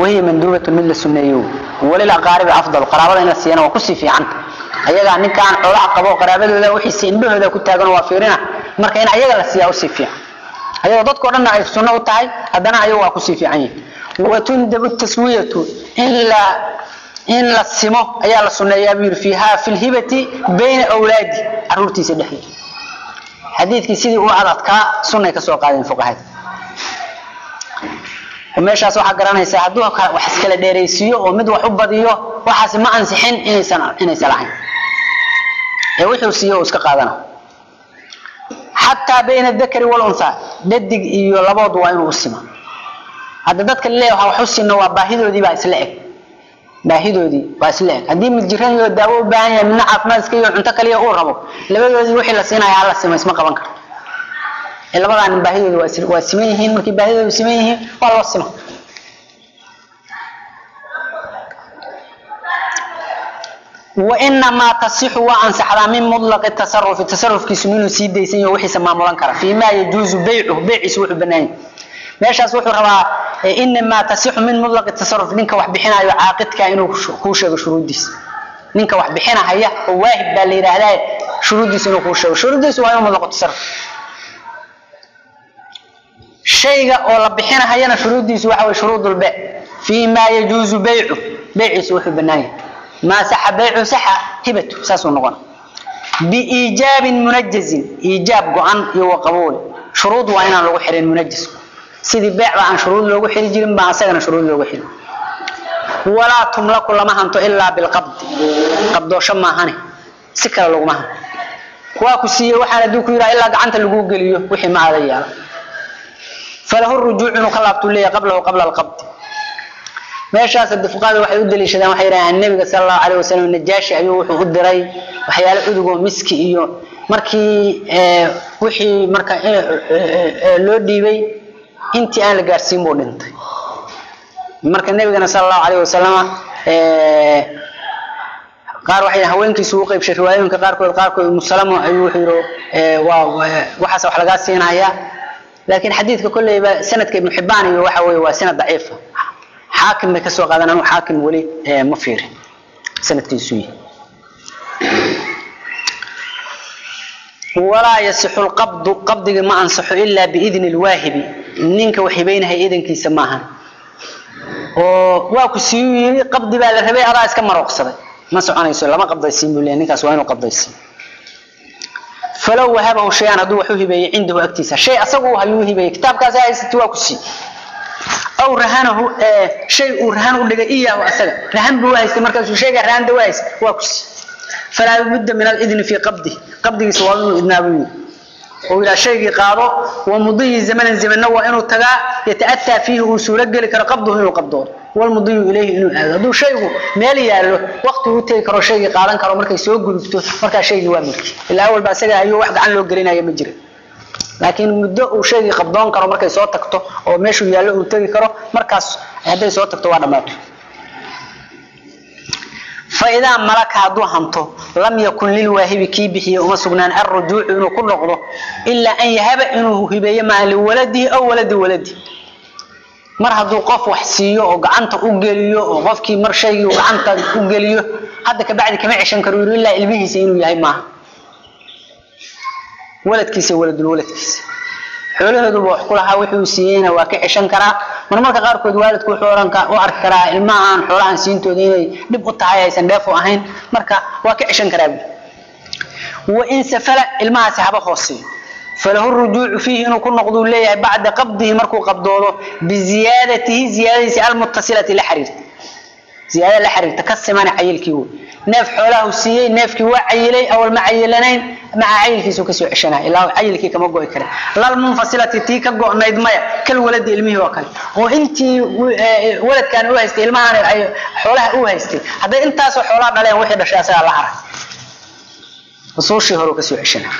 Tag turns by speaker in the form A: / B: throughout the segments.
A: wahiya manduubatun mid la sunneeyo walil aqaaribi afdal qaraabada in la siiyana waa kusii fiicanta ayagaa ninkaan xoolaha qabo qaraabadooda wixiisi indhahooda ku taagan waa fiirina marka in ayaga la siiyaa usii fiican ayagoo dadkao dhanna ay sunno u tahay haddana ayagu waa kusii fiican yihin watundabu taswiyatu in la in la simo ayaa la sunneeyaa buu yidhi fiiha fi lhibati bayna awlaadi caruurtiisa dhexdeeda xadiidkii sidii u adadkaa sunnay ka soo qaadeen fuqahada meeshaas waxaa garanaysaa hadduu wax iskala dheeraysiiyo oo mid wax u badiyo waxaasi ma ansixin inaysan inaysan lahayn ee wuxuu siiyo uu iska qaadana xataa bayna dakari walunha dhadig iyo labood waa inuu u sima hadda dadka leeyahay wax u sinno waa baahidoodii baa isla eg baahidoodii waa isla eg haddii mid jiran iyo daawo u baahan yahay midna caafimaad iska iyo cunto kaliya uu rabo labadoodii wixii la siinaya hala sima isma qaban karo ee labadan baahidooda waa is- waa siman yihiin markii baahidooda siman yihiin waa loo sima wainamaa tasixu waa ansaxdaa min mulaqi tasarufi tasarufkiisu inuu sii daysan yaho wixiisa maamulan kara fii ma yajuuzu beycuhu beyciisu wuxuu banaan yahay meeshaas wuxuu rabaa eh, inamaa tasixu min mulaqi tasaruf ninka wax bixinayo caaqidka inuu shu- kuu sheego shuruuddiisa ninka wax bixinahaya oo waahib baa la yidhaahdaa shuruuddiisa inuu kuu sheego shuruuddiisu waa inuu mulaqu tasaruf shayga oo la bixinahayana shuruuddiisu waxa way shuruudulbeyc fii ma yajuuzu beycu beyciisu wuxuu banaan yahay maa saxa beycu saxa hibatu saasuu noqona biiijaabin munajazin iijaab go-an iyo waqabuul shuruud waa inaan lagu xirin munajasku sidii beecba aan shuruud loogu xiri jirin baa asagana shuruud loogu xiri walaa tumlaku lama hanto ilaa bilqabdi qabdoosho maahane si kale laguma hanto waa ku siiyey waxaan hadduu ku yidhaha ilaa gacanta lagu geliyo wixii ma aada yaala falahu rujuuc inuu ka laabtuu leeyahay qablahu qabla alqabdi meeshaas hade fuqahada waxay u daliishadaan waxay yidhahdeen nebiga sala allahu calayh wasalam najaashi ayuu wuxuu u diray waxyaalo udugoo miski iyo markii eh, wixii marka eh, eh, eh, loo dhiibay intii aan la gaarsiin buu dhintay marka nebigana sala allahu calayh wasalama eh, qaar waxay haweenkiisu u qaybshay riwaayooyinka qaarkood qaarkood umusalamo ayuu wuxuu yidhi eh, waa waa- waxaas wax lagaa siinayaa laakiin xadiidka kolleyba sanadka ibnu xibaan iyo waxa weeye waa sanad daciifa xaakim bay kasoo qaadan anu xaakim weli eh, ma fiirin sanadkiisu yihi walaa yasixu lqabdu qabdigi ma ansaxo ilaa biidni lwaahibi ninka wax hibaynahaya idankiisa maahan oo waa ku siiyuu yiri qabdi baa la rabay adaa iska marooqsaday ma soconayso lama qabdaysiin buu leeyahay ninkaas waa inuu qabdaysiin falow wahabahu shay-an hadduu wax u hibeeyey cindahu agtiisa shay asagu uu hayuu hibeeyey kitaabkaasi haysati waa ku sii aw rahanahu eh, shay uu rahan u dhigay iyaahu asaga rahan buu haystay markaasuu shayga rahanta waa haystay waa ku sii falaa budda min alidni fii qabdi qabdigiisa waa inuu idnaa buu yidhi oo yidhaha shaygii qaado wa mudiyi zamanan zamanna waa inuu tagaa yata'ataa fiihi uu suuro geli karo qabduhu inuu qabdoodo walmudiyu ilayhi inuu aado hadduu shaygu meel yaallo waqti uu tegi karo shaygii qaadan karo markay soo gudubto markaa shaygii waa milki ilaa awalba asaga ayuu wax gacan loo gelinaya ma jira laakiin muddo uu shaygii qabdoon karo markay soo tagto oo meeshuu yaallo uu tegi karo markaas hadday soo tagto waa dhammaato faidaa malaka hadduu hanto lam yakun lilwaahibi kii bixiye uma sugnaan alrujuucu inuu ku noqdo ilaa an yahaba inuu hibeeyo maa liwaladihi aw waladi waladi mar hadduu qof wax siiyo oo gacanta u geliyo oo qofkii mar shaygii uu gacanta u geliyo hadda kabacdi kama ceshan karo yiri ilaa ilmihiisa inuu yahay maaha waladkiisa waladul waladkiisa xoolahooduba wax ku lahaa wuxuu siiyeyna waa ka ceshan karaa marmarka qaarkood waalidku wuxuu ohan ka- u arki karaa ilmahan xoolahan siintooda inay dhib u tahay aysan dheef u ahayn marka waa ka ceshan karaa buuri wain safala ilmahaasi haba hooseeyo falahu rujuucu fiihi inuu ku noqduu leeyahay bacda qabdihi markuu qabdoodo biziyaadatihi ziyaadadiisi almuttasilati la xiriirta ziyaada la xiriirta ka simana cayilkii wey neef xoolaha uu siiyey neefkii waa cayilay awal ma cayilanayn maca cayilkiisu kasoo ceshanaya ilaa cayilkii kama go'i kare lalmunfasilati tii ka go'nayd maya kal waladi ilmihii oo kale oo intii wi- eh, waladkan u haystay ilmahan ay xoolaha u haystay hadday intaasoo xoolaha dhaleen wixii dhashay asagaa la haray usuushii hore uu kasoo ceshanaya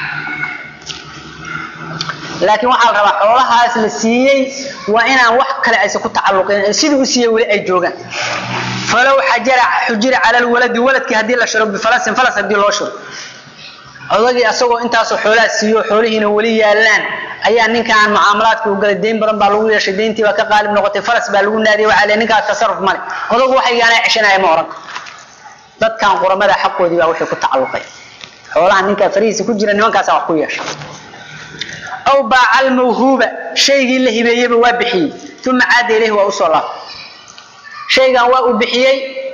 A: laakiin waxaa la rabaa xoolahaas la siiyey waa inaan wax kale aysan ku tacalluqin sidii u siiyey weli ay joogaan falow xajara xujira cala lwaladi waladkii haddii la shiro bifalasin falas haddii loo shiro odagii asagoo intaasoo xoolaha siiyo xoolihiina weli yaallaan ayaa ninkaan mucaamalaadka u galay deyn badan baa lagu yeeshay deyntii baa ka qaalib noqotay faras baa lagu naadiyay waxaa le ninkaa tasarruf male odagu waxaygaana ceshanaya ma oran dadkan quramada xaqoodii baa wixii ku tacalluqay xoolaha ninkaa farihiisa ku jira nimankaasaa wax ku yeesha aw baaca almawhuuba shaygii la hibeeyeyba waa bixiyey uma caada ilayhi waa usoo laabtay shaygan waa uu bixiyey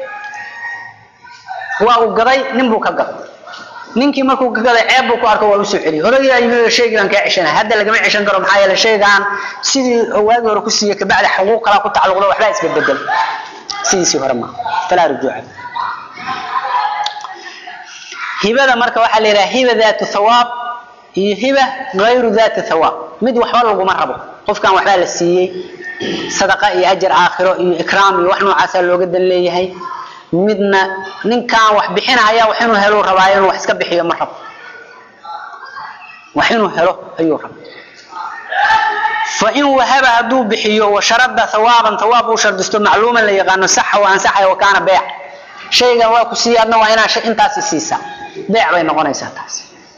A: waa uu gaday nin buu ka gaday ninkii markuu ka gaday ceeb buu ku arko waa usoo celiyey odagaa yimid shaygii baan kaa ceshanaya hadda lagama ceshan karo maxaa yeele shaygan sidii waagii hore ku siiyey kabacdi xuquuq kalaa ku tacalluqda waxbaa isbedbedel sidiisii hore maaha falaa rujuuca hibada marka waxaa la yidhaha hiba daatu thawaab iyo hiba gayru daati thawaab mid waxba laguma rabo qofkan waxbaa la siiyey sadaqa iyo ajar aakhiro iyo ikraam iyo wax noocaasaa looga dan leeyahay midna ninkan wax bixinaya wax inuu helo rabaayo inuu wax iska bixiyo ma rabo wax inuu helo ayuu raba fain wahaba hadduu bixiyo washarada thawaaban thawaab uu shardisto macluuman la yaqaano saxa wa ansaxaya wa kaana beec shaygan waa ku siiya adna waa inaa intaasi siisaa beec bay noqonaysaa taas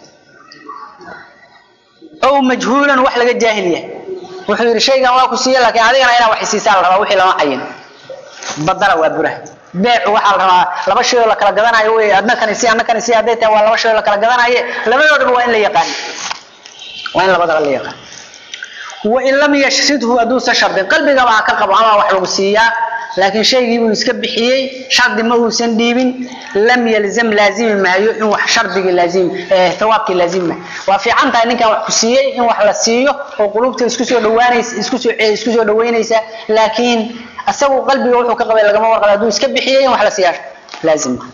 A: ow majhuulan wax laga jaahil yahay wuxuu yidhi shaygan waa ku siiya laakiin adigana inaa wax siisaa la rabaa wixii lama cayin badala waa buraha beecu waxaa la rabaa laba shay oo la kala gadanayo wey adna kan isi adna kan isi hadday tahay waa laba shay oo la kala gadanaye labadoodaba waa in la yaqaan waa in labadaba la yaqaan wain lam yashridhu hadduusan shardin qalbigaba ha ka qabo ama wax lagu siiyaa laakiin shaygii buu iska bixiyey shardi ma uusan dhiibin lam yalzam laazimi maayo in wax shardigii laazim thawaabkii laazimi maayo waa fiican tahay ninkan wax ku siiyey in wax la siiyo oo qulubta isku soo dhawaanaysa isku soo isku soo dhaweynaysa laakiin asagu qalbiga wuxuu ka qabay lagama warqaba hadduu iska bixiyey in wax la siiyaa laazim maaha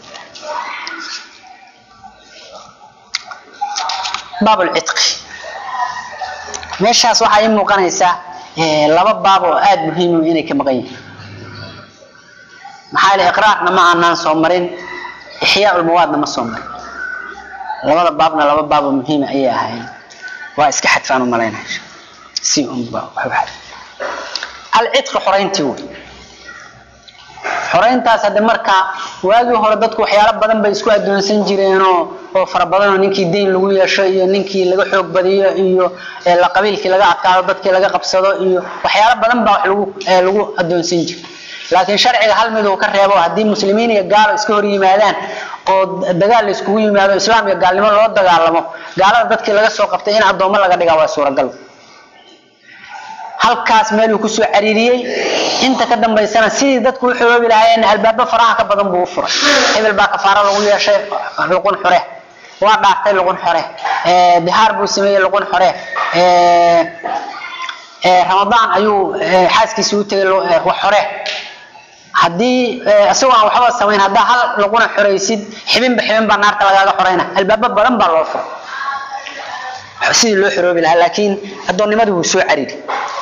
A: baab lcitqi meeshaas waxaa ii muuqanaysaa laba baab oo aada muhiim inay ka maqan yihiin maxaa yeele iqraarna ma aanaan soo marin ixyaa ulmawaadna ma soo marin labada baabna laba baab oo muhiima ayay ahaayeen waa iska xadfaan u malaynaya si unba alcidqi xorayntii wey xorayntaas hadde marka waagii hore dadku waxyaalo badan bay isku addoonsan jireenoo oo fara badanoo ninkii deyn lagu yeesho iyo ninkii laga xoog badiyo iyo la qabiilkii laga adkaado dadkii laga qabsado iyo waxyaalo badan baa wax lagu lagu addoonsan jira laakiin sharciga hal mid uu ka reebo haddii muslimiin iyo gaalo iska hor yimaadaan oo dagaal la iskugu yimaado islaam iyo gaalnimo loo dagaalamo gaalada dadkii laga soo qabtay in addoommo laga dhigaa waa suuragal halkaas meeluu kusoo cariiriyey inta ka dambaysana sidii dadku u xoroobi lahaayeen albaabo faraha ka badan buu u furay hebel baa kafaaro lagu yeeshay luqun xore waa dhaartay luqun xore dihaar buu sameeyey luqun xore ramadaan ayuu xaaskiisii u tegay wax xore haddii isagoo aan waxba samayn haddaa hal laguna xoraysid xibinba xibin baa naarta lagaaga xorayna albaabo badan baa loo furay sidii loo xoroobi lahaa laakiin addoonnimadii wuu soo cariiri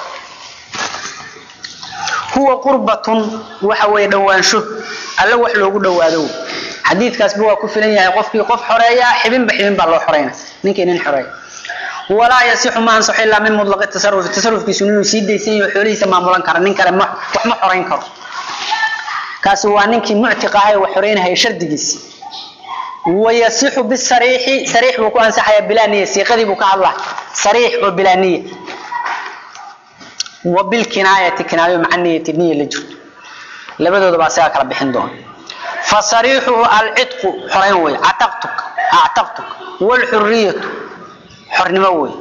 A: huwa qurbatun waxa weeye dhowaansho alla wax loogu dhowaado xadiidkaasba waa ku filan yahay qofkii qof xoreeya xibinba xibin baa loo xorayna ninkii nin xoreeya walaa yasixu ma ansaxo ilaa min mutlaqi tasarrufi tasarrufkiisu inuu sii daysan yahay xoolihiisa maamulan kara nin kale wax ma xorayn karo kaasi waa ninkii muctiq ahay wax xoreynahaya shardigiisi wayasixu bisariixi sariix buu ku ansaxayaa bilaa niya siiqadii buu ka hadlaa sariix oo bilaa niya wa bilkinaayati kinaayo maca niyati niya la jirto labadooda baa isagaa kala bixin doona fasariixuhu alcidqu xorayn wey cataqtuk actaqtuk waalxuriyatu xornimo wey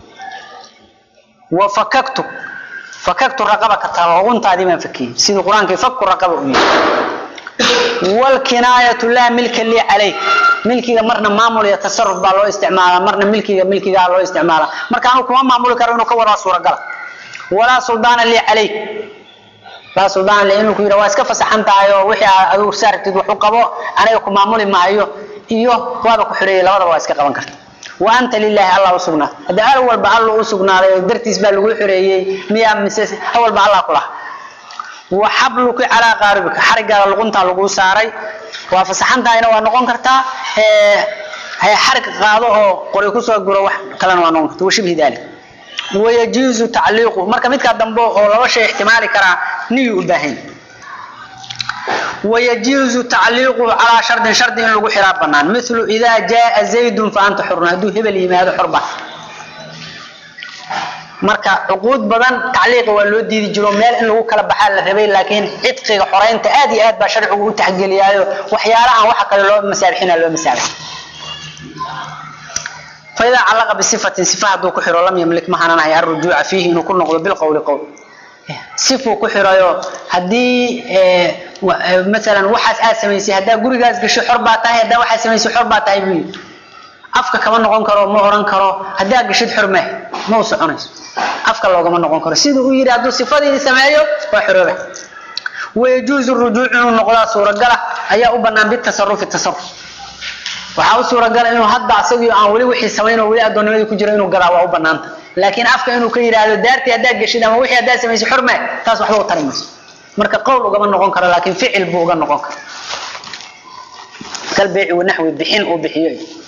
A: wa fakaktuk fakaktu raqabaka talooguntaadii baan fakiyey sidii qur-aankii fakku raqaba u yihi waalkinaayatu laa milka lii calayk milkiga marna maamul iyo tasaruf baa loo isticmaalaa marna milkiga milkigaa loo isticmaalaa marka anu kuma maamuli karo inuu ka wadaa suuragala walaa suldaana lii calayk laa suldaana lii inuu ku yidha waa iska fasaxan tahay oo wixii adigu saartid wax u qabo aniga ku maamuli maayo iyo waaba ku xidheeyay labadaba waa iska qaban karta wa anta lilaahi allah u sugnaa hadda al walba alla u sugnaaday oo dartiis baa lagu xoreeyey miyaa mise awalba allah ku laha wa xabluki calaa qaaribika xarigaada luquntaa laguu saaray waa fasaxan tahayna waa noqon kartaa xarig qaado oo qori kusoo guro wax kalena waa noqon karta washibhi dalik wayajuuzu tacliiqu marka midkaa dambe oo laba shay ixtimaali karaa niyuu u baahan wayajuuzu tacliiquhu calaa shardin shardi in lagu xiraa banaan milu idaa jaaa zaydun fa anta xurun hadduu hebel yimaado xurba marka cuquud badan tacliiqa waa loo diidi jiro meel in lagu kala baxaa la rabay laakiin cidqiga xoreynta aad iyo aad baa sharcigu u taxgeliyaayo waxyaalahan waxa kale loo masaabixina loo masaabix فإذا علق بصفة صفة هدو كحر لم يملك مهنا نهي الرجوع فيه إنه كل نقض بالقول قول صفة كحر يو هدي اه مثلا وحاس آسميسي هدا قرقاز قشو حرباتها هدا وحاس آسميسي حرباتها بي afka kama noqon karo ma oran karo hadaa gashid xurme ma u soconayso afka loogama noqon karo sida uu yiri hadduu sifadii sameeyo waa xuroobe ويجوز الرجوع إنه نقضى سورة قلة أي أبنى بالتصرف التصرف waxaa u suuragal inuu hadda asagii aan weli wixii samayn oo weli addoonnimadii ku jiro inuu galaa waa u banaanta laakiin afka inuu ka yidhaahdo daartii haddaad geshid ama wixii haddaad samaysay xurme taas waxba u tari mayso marka qowl ugama noqon karo laakiin ficil buu uga noqon karo kalbeeci wanaxwi bixin uu bixiyo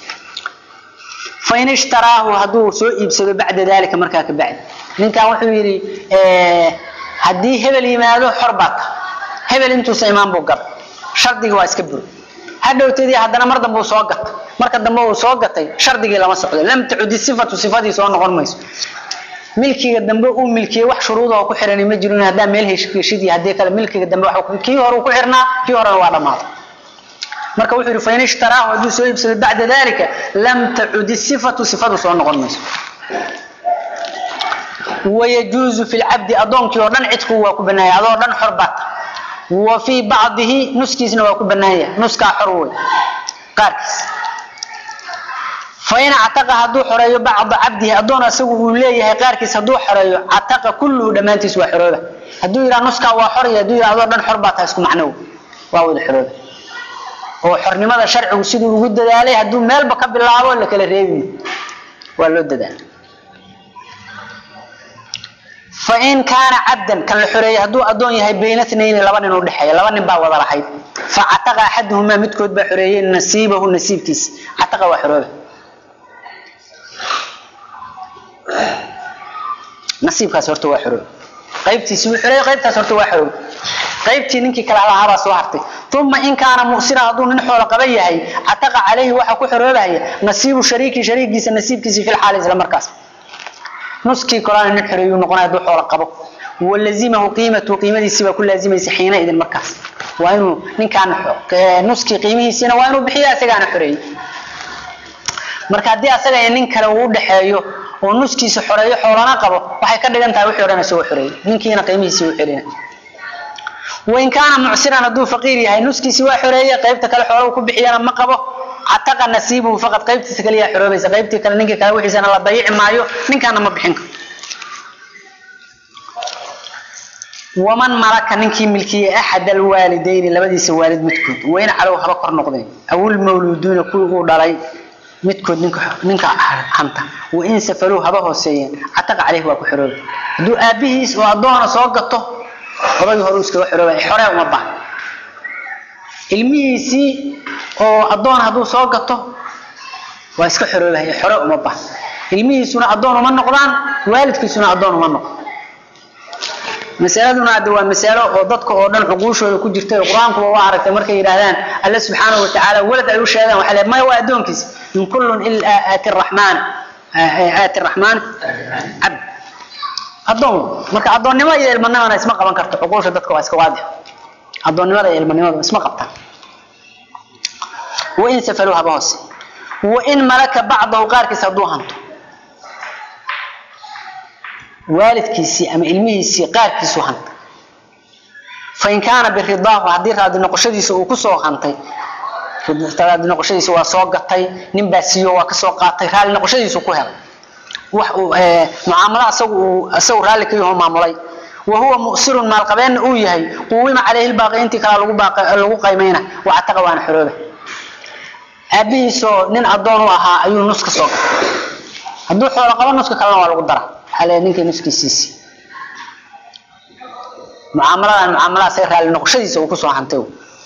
A: fain ishtaraahu hadduu soo iibsado bacda dalika markaa ka bacdi ninkan wuxuu yidhi haddii hebel yimaado xor baa ta hebel intuusa imaan buu gala shardiga waa iska buri hadhowteedii haddana mar dambe uu soo gatay marka dambe uu soo gatay shardigii lama socdo lam tacudi sifatu sifadii soo noqon mayso milkiga dambe uu milkiyey wax shuruuda oo ku xiran ma jirin haddaa meel heshid iyo haddii kale milkiga dambe wax kii hore uu ku xirnaa kii horena waa dhammaaday marka wuxuu yidhi fain ishtaraahu hadduu soo iibsado bacda dalika lam tacudi sifatu sifadu soo noqon mayso wayajuuzu fi lcabdi addoonkii oo dhan cidku waa ku banaaya adoo dhan xor baata وفي بعضه نسكيسنا وكبنايا نسكا حروي قاركس فإن اعتق هدو حريو بعض عبده أدون أسوه ليه قاركس هدو حريو اعتق كله دمانتيس وحروبة هدو يرى نسكا وحريو هدو يرى أدون دن حربات هسكو معنو واود حروبة هو حرني ماذا شرع وسيدو وجود عليه هدو ميل بكب الله ولا كلا ريبي ولا ود فإن كان عبدا كان الحرية هدو أدون يهي بين اثنين لبن ودحية لبن با وضع رحيد فعتق أحدهما متكود بحرية نسيبه نسيب كيس عتق وحروبه نسيب كاس هرتو وحروبه قيبتي سوي حرية قيبتي هرتو وحروبه قيبتي ننكي كلا على هذا سوارتي ثم إن كان مؤسرا هدو من حول قبيه عتق عليه وحكو حروبه نسيب شريكي شريك كيس نسيب كيس في الحالة إذا مركز نسكي قرآن النحر ينقنا يدو حول قبو ولزمه قيمته قيمته سوى كل لازمه حين إذا المركز وإنه من كان نسكي قيمه سنة وإنه بحيا سجان حري marka hadii asaga ay nin kale uu dhaxeeyo oo nuskiisa xoreeyo xoolana qabo waxay ka dhigan tahay wixii horena soo xoreeyay ninkiina qiimihiisa uu xirina وإن كان معسرا هدو فقير يهي نسكيسي waa xoreeyay qaybta kale xoolo ku bixiyana ma qabo عتق نصيبه فقط قيبتي كليا حروبيس قيبتي كلا نينك كلا وحيسنا لا ضيع مايو نينكانا ما بخين ومن ملك نينكي ملكي احد الوالدين لبديس والد متكود وين علو هبا كور نقدين او المولودون كو دلاي متكود نينك نينك حنتا وان سفلوا هبا هوسيين عتق عليه waa ku xiroob duu aabihiis oo adoona soo gato oday hore iska xiroob xorey uma baahan ilmihiisii oo adoon hadduu soo gato waa iska xoroobahaya xore uma bah ilmihiisuna adoon uma noqdaan waalidkiisuna adoon uma noqdo masaladuna hadda waa masalo oo dadka oo dhan cuquushooda ku jirta qur-aankuba waa aragtay markay yidhaahdaan alle subxaanahu watacaala walad ay u sheegaan waxaa leeyahay maya waa addoonkiisa in kullun ilaa aati raxmaan aati raxmaan cabd addoon marka addoonnimo iyo ilmanimana isma qaban karto cuquusha dadka waa iska waadix addoonnimada iyo ilmanimada isma qabtaan وإن سفلوها بهوس وإن ملك بعضه قاركس هدو هانتو والد كيسي أما علمه سي قاركس هانت فإن كان بالرضاه حديث هذا نقشدي سو كسو هانتي هذا نقشدي سو سو قطي نين سيو وا كسو قاطي رال نقشدي سو كهل wax mucaamala asagu asagu raali ka yahay maamulay وهو مؤسر مال قبين uu yahay quwima عليه الباقي intii kala lagu baaqay lagu qiimeeyna waa taqa waan xiroobe aabihiisoo nin adoon u ahaa ayuu nuska soo gatay hadduu xoolo qabo nuska kalena waa lagu dara waxaa leeyahay ninkii nuskiisiisi mucaamaladan mucaamalaha say raali noqoshadiisa uu kusoo hantay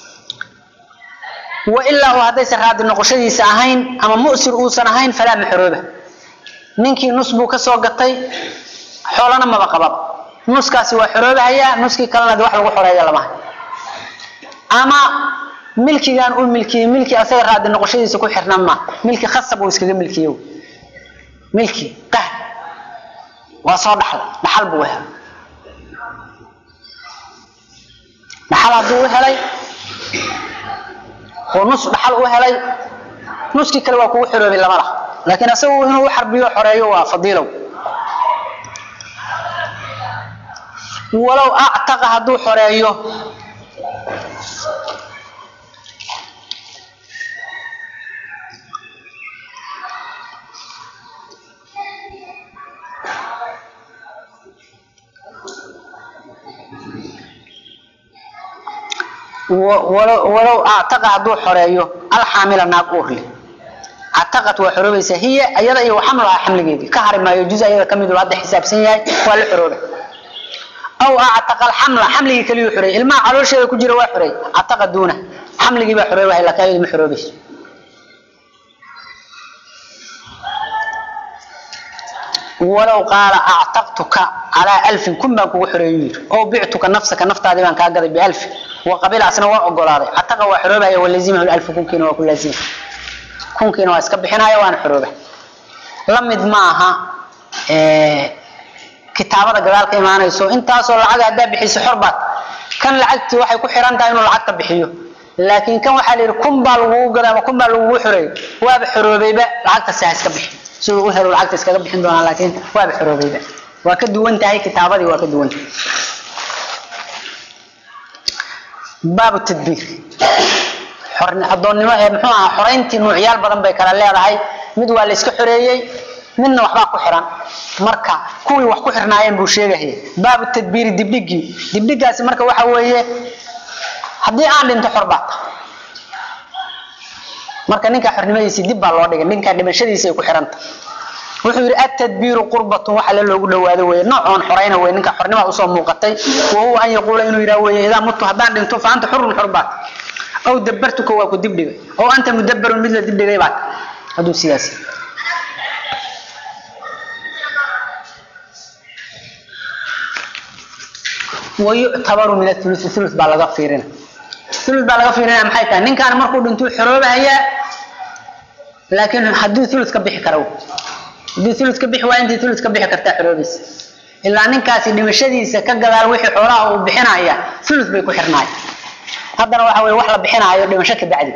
A: wa ilaa uu haddaysan raadi noqoshadiisa ahayn ama mu'sir uusan ahayn falaa maxrooba ninkii nus buu kasoo gatay xoolana maba qababa nuskaasi waa xoroobahayaa nuskii kalena wax lagu xoreeya lama hayo ama milkigan uu milkiyey milki asaga raadi noqoshadiisa ku xirnaan ma milki khasab uu iskaga milkiyo milki qahd waa soo dhaxlay dhaxal buu helay dhaxal hadduu u helay oo nus dhaxal u helay nuskii kale waa kugu xiroobay lama laha laakiin asagu inuu u xarbiyo xoreeyo waa fadiilow walow actaqa hadduu xoreeyo walow actaqa hadduu xoreeyo alxaamila naag uurle actaqat waa xoroobaysaa hiya ayada iyo xamlaha xamligeedii ka hari maayo juz ayada kamid hadda xisaabsan yahay waa la xorooba aw actaqa alxamla xamligii kaliyu xoreey ilmaha caloosheeda ku jira waa xoreey actaqa duuna xamligii baa xoroobahay laakiin ayadu ma xoroobayso walow qaala actaqtuka calaa alfin kun baan kugu xoreeyu yiri oo bictuka nafsaka naftaadii baan kaa gaday bialfin waqabila asna waa ogolaaday cataqa waa xoroobaya walazimahu alfu kunkiina waa ku laazima kunkiina waa iska bixinaya waana xorooba la mid ma aha kitaabada gadaal ka imaanayso intaasoo lacag haddaa bixiso xorbaad kan lacagtii waxay ku xiran tahay inuu lacagta bixiyo laakiin kan waxaa la yidhi kun baa lagugu gaday ama kun baa lagugu xoreeyey waaba xoroobayba lacagtasi ha iska bixi siduu u helo lacagta iskaga bixin doonaa laakiin waaba xoroobayba waa ka duwan tahay kitaabadii waa ka duwan tahay baabu tadbiir adoonnimo ee muxuu ahaa xorayntii nuucyaal badan bay kala leedahay mid waa la iska xoreeyey midna waxbaa ku xiran marka kuwii wax ku xirnaayeen buu sheegahaya baabu tadbiiri dibdhigii dibdhigaasi marka waxa weeye haddii aan dhinto xor baata marka ninka xornimadiisii dib baa loo dhigay ninka dhimashadiisa ay ku xiranta wuxuu yidhi atadbiiru qurbatun waxa le loogu dhawaado weye noocoon xorayna weye ninka xornimada usoo muuqatay wa huwa an yaquula inuu yidhaha weye idaa mutu haddaan dhinto fa anta xurun xor baat aw dabartuka waa ku dibdhigay oo anta mudabarun mid la dibdhigay baat hadduu sidaas wayuctabaru min athuluthi thuluth baa laga fiirina thuluth baa laga fiirinaya maxay tahay ninkaan markuu dhintuu xoroobahayaa laakiin hadduu thuluth ka bixi karo hadduu thuluth ka bixi waa intii thuluth ka bixi kartaa xoroobaysa ilaa ninkaasi dhimashadiisa ka gadaal wixii xoolaha uu bixinaya thuluth bay ku xirnaay haddana waxa weye wax la bixinaayo dhimasho ka bacdi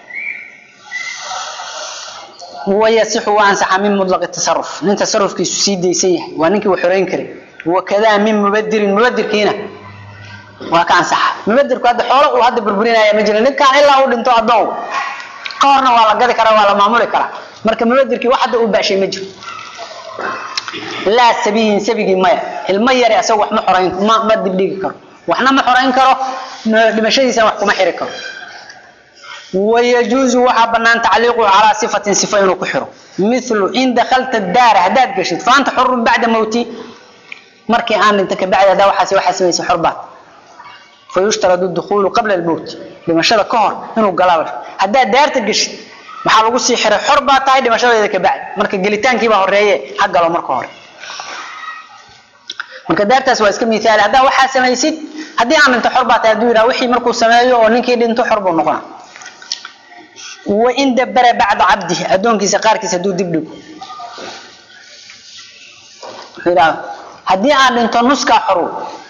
A: wayasixu waa ansaxa min mutlaqi tasaruf nin tasarufkiisu sii daysan yahay waa ninkii uu xoreyn karay wakadaa min mubadirin mubadirkiina waa ka ansaxa mubadirku hadda xoolo uu hadda burburinaya ma jira ninkaan ilaa uu dhinto adoon ka horna waa la gadi karaa waa la maamuli karaa marka mubadirkii wax hadda uu baashay ma jiro laa sabiyin sabigii maya ilmo yare asaga wax ma xorayn ma ma dibdhigi karo waxna ma xorayn karo dhimashadiisana wax kuma xiri karo wayajuuzu waxaa banaan tacliiquhu calaa sifatin sifa inuu ku xiro milu in dakalta daara haddaad geshid faanta xurun bacda mawti markii aan dhinta kabacdi haddaa waxaas waxaa samaysa xorbaad fayushtaradu dukuulu qabla almowt dhimashada ka hor inuu galaa haddaad daarta geshid maxaa lagu sii xiray xor baa tahay dhimashadeeda kabacdi marka gelitaankiibaa horeeye ha galo marka hore marka daartaas waa iska miaali haddaa waxaa samaysid haddii aan dhinto xor baa tahay haduu yidhaha wixii markuu sameeyo oo ninkii dhinto xor buu noqona wain dabara bacda cabdihi addoonkiisa qaarkiisa hadduu dib dhigo wuxuu yidhaha haddii aan dhinto nuskaa xoru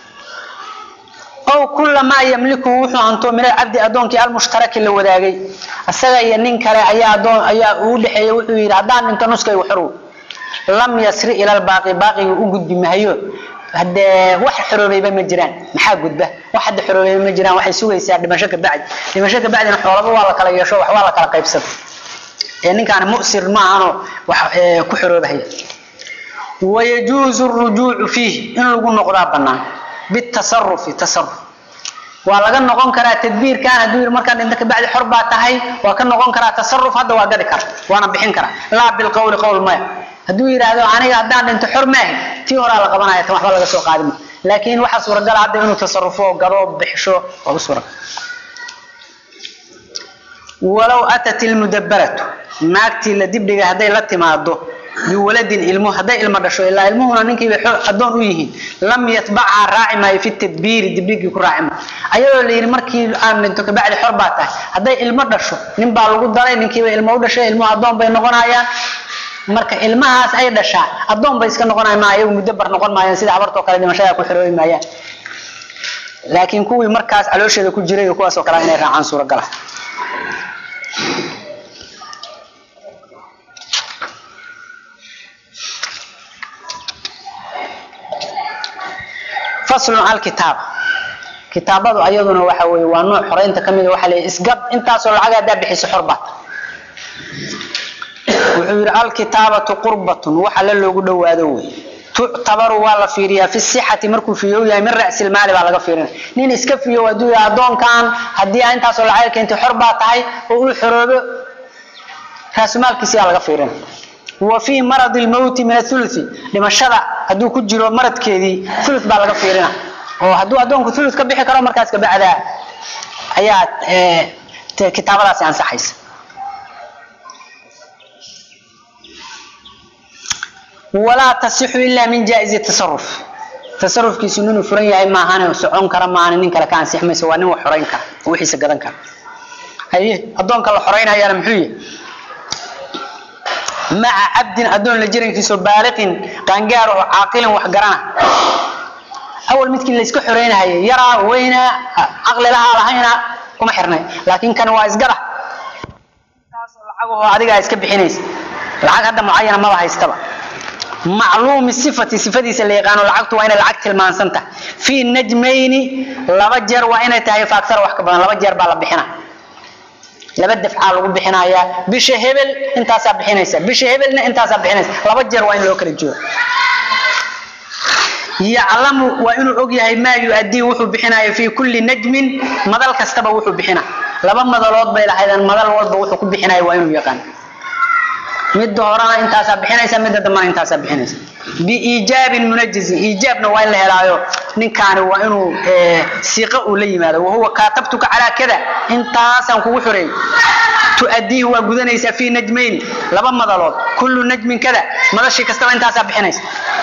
A: ow kula maa yamlikuhu wuxuu hanto min alcabdi addoonkii almushtaraki la wadaagay isaga iyo nin kale ayaa adoon ayaa uu dhexeeyey wuxuu yidhi haddaan dhinto nuskaygu xorow lam yasri ila lbaaqi baaqiga u gudbi mahayo hadee wax xoroobayba ma jiraan maxaa gudba wax hadda xoroobayba ma jiraan waxay sugaysaa dhimasho ka bacdi dhimasho ka bacdina xoolaba waa la kala yeesho wax waa la kala qaybsada ee ninkaani musir ma ahano wax ku xoroobahaya wayajuuzu rujuucu fiihi in lagu noqdaa banaan bitasarufi tasaruf waa laga noqon karaa tadbiirkan hadduu yidhi markaan dhinto kabacdi xor baa tahay waa ka noqon karaa tasaruf hadda waa gadi kara waana bixin karaa laa bilqowli qowl maya hadduu yidhaahdo aniga haddaan dhinto xor maahi tii horaa la qabanaya tan waxba laga soo qaadi ma laakiin waxaa suuragala hadda inuu tasarufo gado bixisho waa u suuragal walow atat ilmudabaratu naagtii la dibdhiga hadday la timaado biwaladin ilmo hadday ilmo dhasho ilaa ilmuhuna ninkiibay addoon u yihiin lam yatbachaa raaci maayo fi tadbiiri dibdhigii ku raaci maayo ayadoo la yidhi markii aan dhinto kabacdi xor baa tahay hadday ilmo dhasho nin baa lagu daray ninkiiba ilmo u dhashay ilmuhu addoon bay noqonayaan marka ilmahaas ay dhashaa addoon bay iska noqonay maa iyagu muddo bar noqon maayaan sida habartoo kale dhimashada ku xiroobi maayaan laakiin kuwii markaas caloosheeda ku jiray iyo kuwaas oo kale inay raacaan suuragala faslun al kitaab kitaabadu ayaduna waxa weeye waa nooc xoreynta ka mid waxa la isgab intaasoo lacag haddaa bixiso xorbaad wuxuu yidhi alkitaabatu qurbatun waxa la loogu dhowaado wey tuctabaru waa la fiiriyaa fi sixati markuu fiyow yahay min ra'si lmaali baa laga fiirinaya nin iska fiyow hadduu yahay addoonkan haddii aa intaasoo lacag keentay xor baa tahay oo uu xoroobo raasumaalkiisi baa laga fiirinaya wa fii maradi lmowti min athuluthi dhimashada hadduu ku jiro maradkeedii thuluth baa laga fiirina oo hadduu addoonku thuluth ka bixi karo markaas kabacdaa ayaa kitaabadaasi ansaxaysa walaa tasixu ilaa min jaa-izi tasaruf tasarufkiisu ninuu furan yahay maahan socon kara maahan nin kale ka ansix mayso waa nin wax xoreyn kara oo wixiisa gadan kara haye addoonka la xoreynayaana muxuu yahay maca cabdin addoon la jirankiisoo baaliqin qaangaar oo caaqilin wax garana awal midkii layska xoreynahayay yaraa weynaa caqli lahaa lahayna kuma xirnay laakiin kan waa isgada taasoo lacagahoo adigaa iska bixinaysa lacag hadda mucayana maba haystaba macluumi sifati sifadiisa la yaqaano lacagtu waa inay lacag tilmaansan tahay fii najmayni laba jeer waa inay tahay faaksara wax ka badan laba jeer baa la bixina laba dafcaa lagu bixinayaa bisha hebel intaasaa bixinaysa bisha hebelna intaasaa bixinaysa laba jeer waa in loo kala joogo yaclamu waa inuu og yahay maa yu-adii wuxuu bixinayo fii kulli najmin madal kastaba wuxuu bixina laba madalood bay lahaydeen madal walba wuxuu ku bixinayo waa inuu yaqaan midda horena intaasaa bixinaysa midda dambana intaasaa bixinaysa biiijaabin munajizin iijaabna waa in la helaayo ninkaani waa inuu siiqa uu la yimaado wahuwa kaatabtuka calaa kada intaasaan kugu xoreeyey tuadiihi waa gudanaysaa fii najmayni laba madalood kullu najmin kada madashii kastaba intaasaa bixinaysa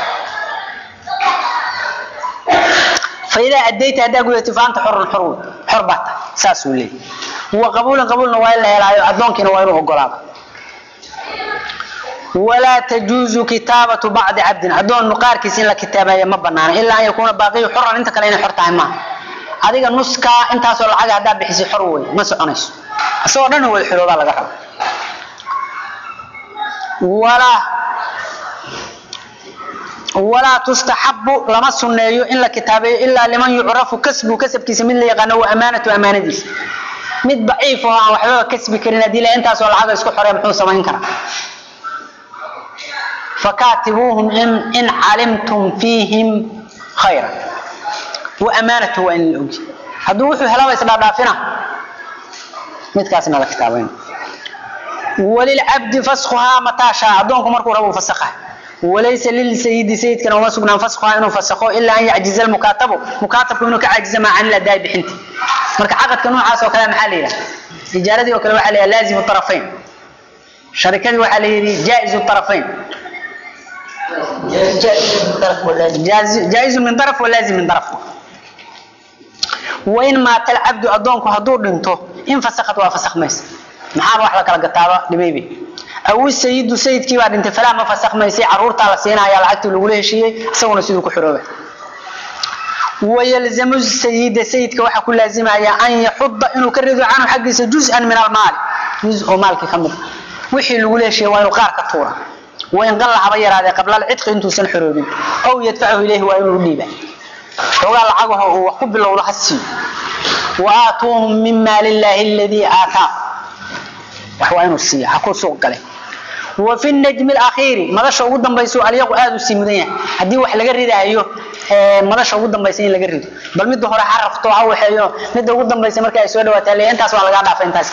A: faidaa adayta haddaa gudatay faanta xorun xor xor baa tahay saasuu leeyahy wa qabuulan qabuulna waa in la helaayo addoonkiina waa inuu ogolaado walaa tajuuzu kitaabatu bacdi cabdin addoon qaarkiis in la kitaabeeya ma banaana ilaa an yakuuna baaqiyu xoran inta kale inay xor tahay maaha adiga nuskaa intaasoo lacaga haddaa bixisay xor wey ma soconayso isagoo dhan wada xiroobaa laga raba walaa walaa tustaxabu lama sunneeyo in la kitaabeeyo ilaa liman yucrafu kasbu kasabkiisa mid la yaqaano wa amaanatu amaanadiisa mid daciif oo aan waxbaba kasbi karin haddii la intaasoo lacaga isku xorey muxuu samayn karaa فكاتبوهم إن, إن علمتم فيهم خيرا وأمانته وإن الأوجي هذا وحو هلاوة إسلا دافنا متكاسنا الكتابين وللعبد فسخها متى شاء دونكم مركو ربو فسخها وليس للسيد سيد كان وسقنا فسخها إنه فسخه إلا أن يعجز المكاتب مكاتب إنه كعجز ما عن الأداء بحنتي مرك عقد كانوا عاصوا كلام حالي إجارتي وكلام حالي لازم الطرفين شركتي وحالي جائز الطرفين جائز من طرف ولازم من طرف وإن مات العبد أدونك هدور دنتو إن فسخت وفسخ ميس محاب واحد كلا قطابة لبيبي أو السيد سيد كي بعد انت فلا ما فسخ ميسي عرور تالا سينا يا العقد لغوله شيء سونا سيدو كحروبة ويلزم السيد سيد كواحد كل لازم أن يحض إنه كرد عنه حق جزءا من المال جزء مالك خمر وحي لغوله شيء وإنه قار كطورة وإن قل حبا يراده قبل العتق انتو سن حروبين أو يدفعه إليه وإنه ديبه وقال العقوه هو قب الله لحسي وآتوهم من مال الله الذي آتاه وحوى إنه السيء حكو سوق قلي وفي النجم الأخير مدشا ugu dambayso aliyagu aad u simudan yahay hadii wax laga ridayo ee madasha ugu dambaysa in laga rido bal mid hore xarafto waxa waxeeyo mid ugu dambaysa marka ay soo dhawaataa leeyahay intaas waa laga dhaafay intaas ka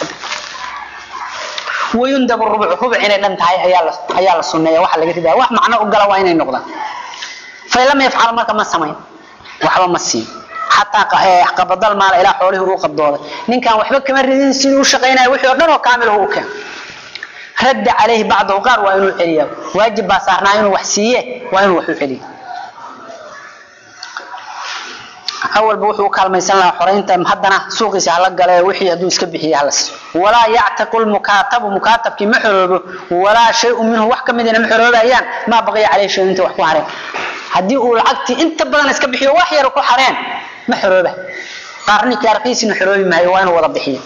A: ويندب الربع ربع إن لم تهي أيال أيال السنة واحد لقيت ده واحد معناه أقلا وين النقطة فلم يفعل ما كما سمين وحبا مسين حتى قبض المال إلى حوله روق الدولة نين كان وحبا كما ردين سنو شقينا وحي ودنه كامل هو كان رد عليه بعض وقار وإنه الحرية واجب بصارنا إنه وحسية وإنه وحي الحرية awalba wuxuu u kaalmaysan lahaa xoraynta haddana suuqiisa hala gale wixii hadduu iska bixiya hala siiyo walaa yactiqu lmukaatabu mukaatabkii ma xoroobo walaa shay-un minhu wax ka midina ma xoroobayaan maa baqiya caleyhi shay inta wax ku hareen haddii uu lacagtii inta badan iska bixiyo wax yar ku hareen ma xorooba qaarninkii arqiisina xoroobi maayo waa inuu wada bixiyo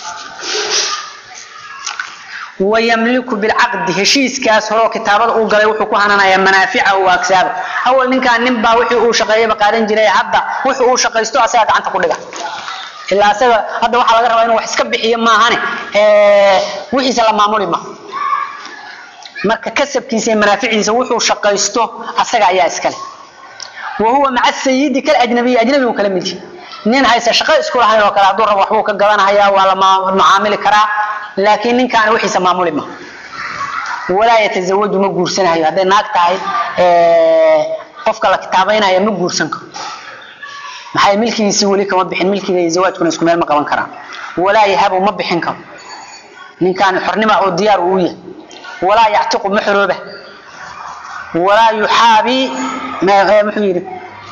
A: wayamliku bilcaqdi heshiiskaas horeo kitaabada uu galay wuxuu ku hananayaa manaaficahu wa aksaaba awal ninkaan nin baa wixii uu shaqeeyaba qaadan jiray hadda wuxuu uu shaqaysto asaga gacanta ku dhiga ilaa asaga hadda waxaa laga rabaa inuu wax iska bixiyo maahane wixiisa la maamuli ma marka kasabkiisa iyo manaaficiisa wuxuu shaqaysto asaga ayaa iskale wa huwa maca sayidi kal ajnabiy ajnabi uu kala mid yahay nin haysa shaqo isku lahayn oo kale hadduu rabo waxbuu ka gadanahaya waa la macaamili karaa laakiin ninkaani wixiisa maamuli ma walaa yatasawaju ma guursanayo hadday naag tahay qofka la kitaabaynaya ma guursan karo maxay milkigiisii weli kama bixin milkiga iyo zawaajkuna isku meel ma qaban karaan walaa yahabu ma bixin karo ninkaani xornima oo diyaar uu yahay walaa yactiqu ma xorooba walaa yuxaabi muxuu yidhi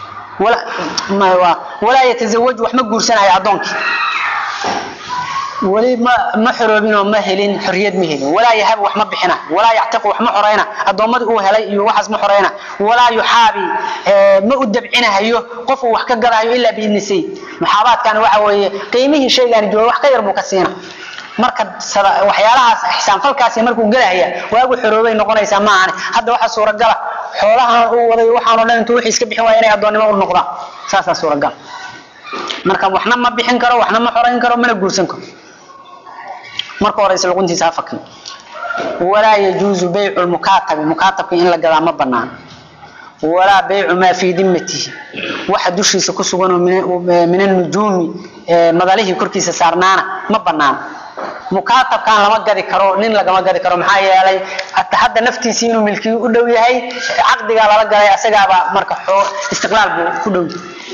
A: walaa yatasawaju wax ma guursanayo addoonkii weli ma ma xoroobinoo ma helin xorriyad ma helin walaa yahabu wax ma bixina walaa yactiqu wax ma xorayna addoommadii uu helay iyo waxaas ma xorayna walaa yuxaabi ma u dabcinahayo qof uu wax ka gadahayo ilaa biidni sayid muxaabaadkani waxa weeye qiimihii shaygaani jooga wax ka yar buu ka siina marka waxyaalahaas ixsaanfalkaasi markuu gelahaya waagu xoroobay noqonaysaa maahane hadda waxaa suuragala xoolahan uu waday waxaanoo dhan intuu wixii iska bixin waaya inay addoonnimo u noqdaan saasaa suuragal marka waxna ma bixin karo waxna ma xorayn karo mana guursan karo marka horeyse luquntiisa ha fakin walaa yajuuzu baycu lmukaatabi mukaatabka in la gadaa ma banaan walaa baycu maa fii dimatihi waxa dushiisa ku suganoo min anujuumi madalihii korkiisa saarnaana ma banaan mukaatabkan lama gadi karo nin lagama gadi karo maxaa yeelay hadda naftiisii inuu milkiyu u dhow yahay caqdigaa lala galay asagaaba marka istiqlaal buu ku dhow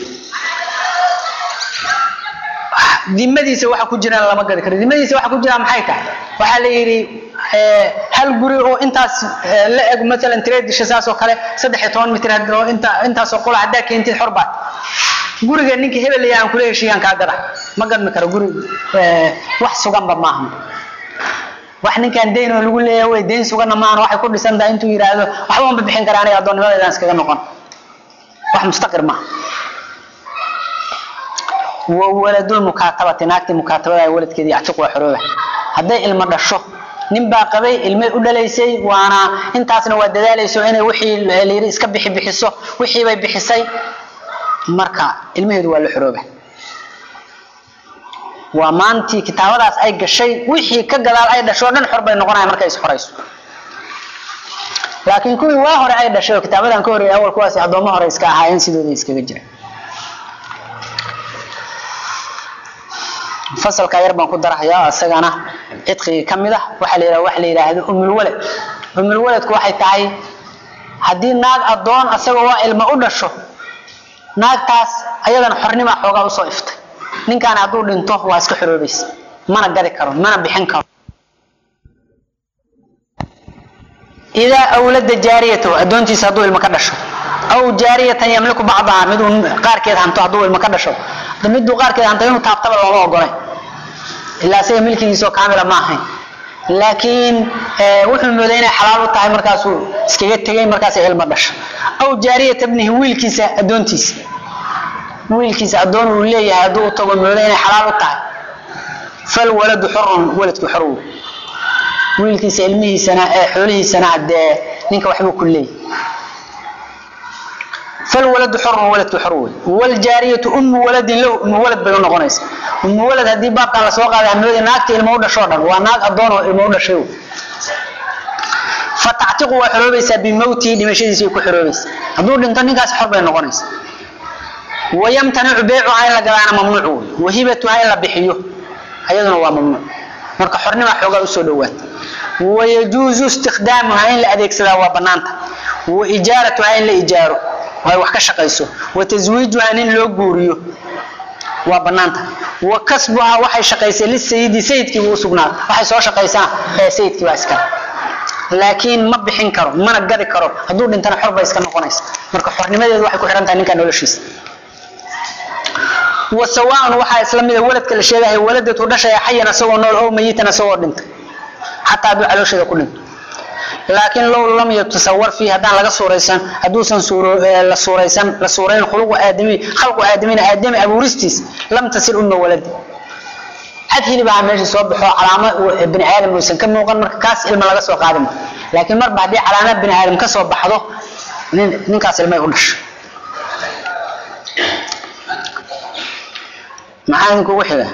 A: dimadiisa waxa ku jiraan lama gadi karo dimadiisa waxa ku jiraan maxay tahay waxaa la yidhi hal guri oo intaas la eg maalan tireedisha saas oo kale saddex iyo toban mitir oo inta intaasoo qola haddaa keentid xor baad guriga ninkii hebel leeyahay aan kula heshiiyaan kaa gada ma gadmi karo guri wax suganba maaha wax ninkaan dayn oo lagu leeyahay way dayn suganna maahan waxay ku dhisan tahay intuu yidhaahdo waxba ma bixin kara aniga addoonnimadeedaan iskaga noqon wax mustaqir maaha وولد المكاتبة ناكتي مكاتبة ولد كذي يعتق وحروبة هذا علم دشو nin baa qabay ilmay u dhalaysay waana intaasna waa dadaalayso inay wixii layiri iska bixi bixiso wixii bay bixisay marka ilmaheedu waa la xorooba waa maantii kitaabadaas ay gashay wixii ka gadaal ay dhasho dhan xor bay noqonayaan markay is xorayso laakiin kuwii waa hore ay dhashay oo kitaabadan ka horreeyay awal kuwaasi addoommo hore iska ahaayeen sidooda iskaga jira fasalka yar baan ku darahayaa isagana cidqigii ka mid ah waxaa la yidhaha waxa la yidhaahdo umulwalad umulwaladku waxay tahay haddii naag addoon asagoo waa ilma u dhasho naagtaas ayadana xornima xoogaa usoo iftay ninkaan hadduu dhinto waa iska xoroobaysa mana gadi karo mana bixin karo idaa awlada jaariyatahu addoontiisa hadduu ilmo ka dhasho aw jaariyatan yamliku bacdaha miduu qaarkeed hanto hadduu ilmo ka dhasho miduu qaarkeed hanto inuu taabtaba looma ogolay ilaa isaga milkigiisoo kaamila ma ahayn laakiin wuxuu mooday inay xalaal u tahay markaasuu iskaga tegay markaasay ilmo dhasho aw jaariyata bnihi wiilkiisa addoontiisa wiilkiisa addoon uu leeyahay hadduu u tago mooday inay xalaal u tahay falwaladu xurun waladku xor wey wiilkiisa ilmihiisana xoolihiisana hadee ninka waxbuu ku leeyahay فالولد حر ولد حر والجارية أم ولد له أم ولد بينو نقونيس أم ولد هدي باب كان لسوق هذا عمود ناقتي المودة شورا وناق أدون المودة شو فتعتق وحروبيس بموتي لمشيدي سيكو حروبيس هدول انت نقاس حر بين نقونيس ويمتنع بيعها إلا قرانا ممنوع وهبتها إلا بحيوه أيضا هو ممنوع marka xornimo xoogaa usoo dhawaad wayajuuzu istikdaamuha in la adeegsadaa waa banaanta wa ijaaratuha in la ijaaro ay wax ka shaqayso wa taswiijuha in loo guuriyo waa banaanta wa kasbuha waxay shaqaysay lisayidi sayidkii buu usugnaa waxay soo shaqaysana ee sayidkii baa iskale laakiin ma bixin karo mana gadi karo hadduu dhintana xor bay iska noqonaysa marka xornimadeedu waxay ku xihan tahay ninka noloshiisa wasawaan waxaa isla mida waladka la sheegahay waladatu dhashaya xayan asagoo nool oo mayitan asagoo dhintay xataa hadduu caloosheeda ku dhinto laakiin low lam yatasawar fiihi haddaan laga suuraysan hadduusan la suuraysan la suurayn khuluqu aadami khalqu aadamina aadami abuuristiis lam tasil umma waladi cad hilibaa meesha soo baxo calaamo bini aadam uusan ka muuqan marka kaas ilma laga soo qaadi ma laakiin marba haddii calaamo bini aadam ka soo baxdo nin ninkaas ilmay u dhashay maxaa idinkugu xiga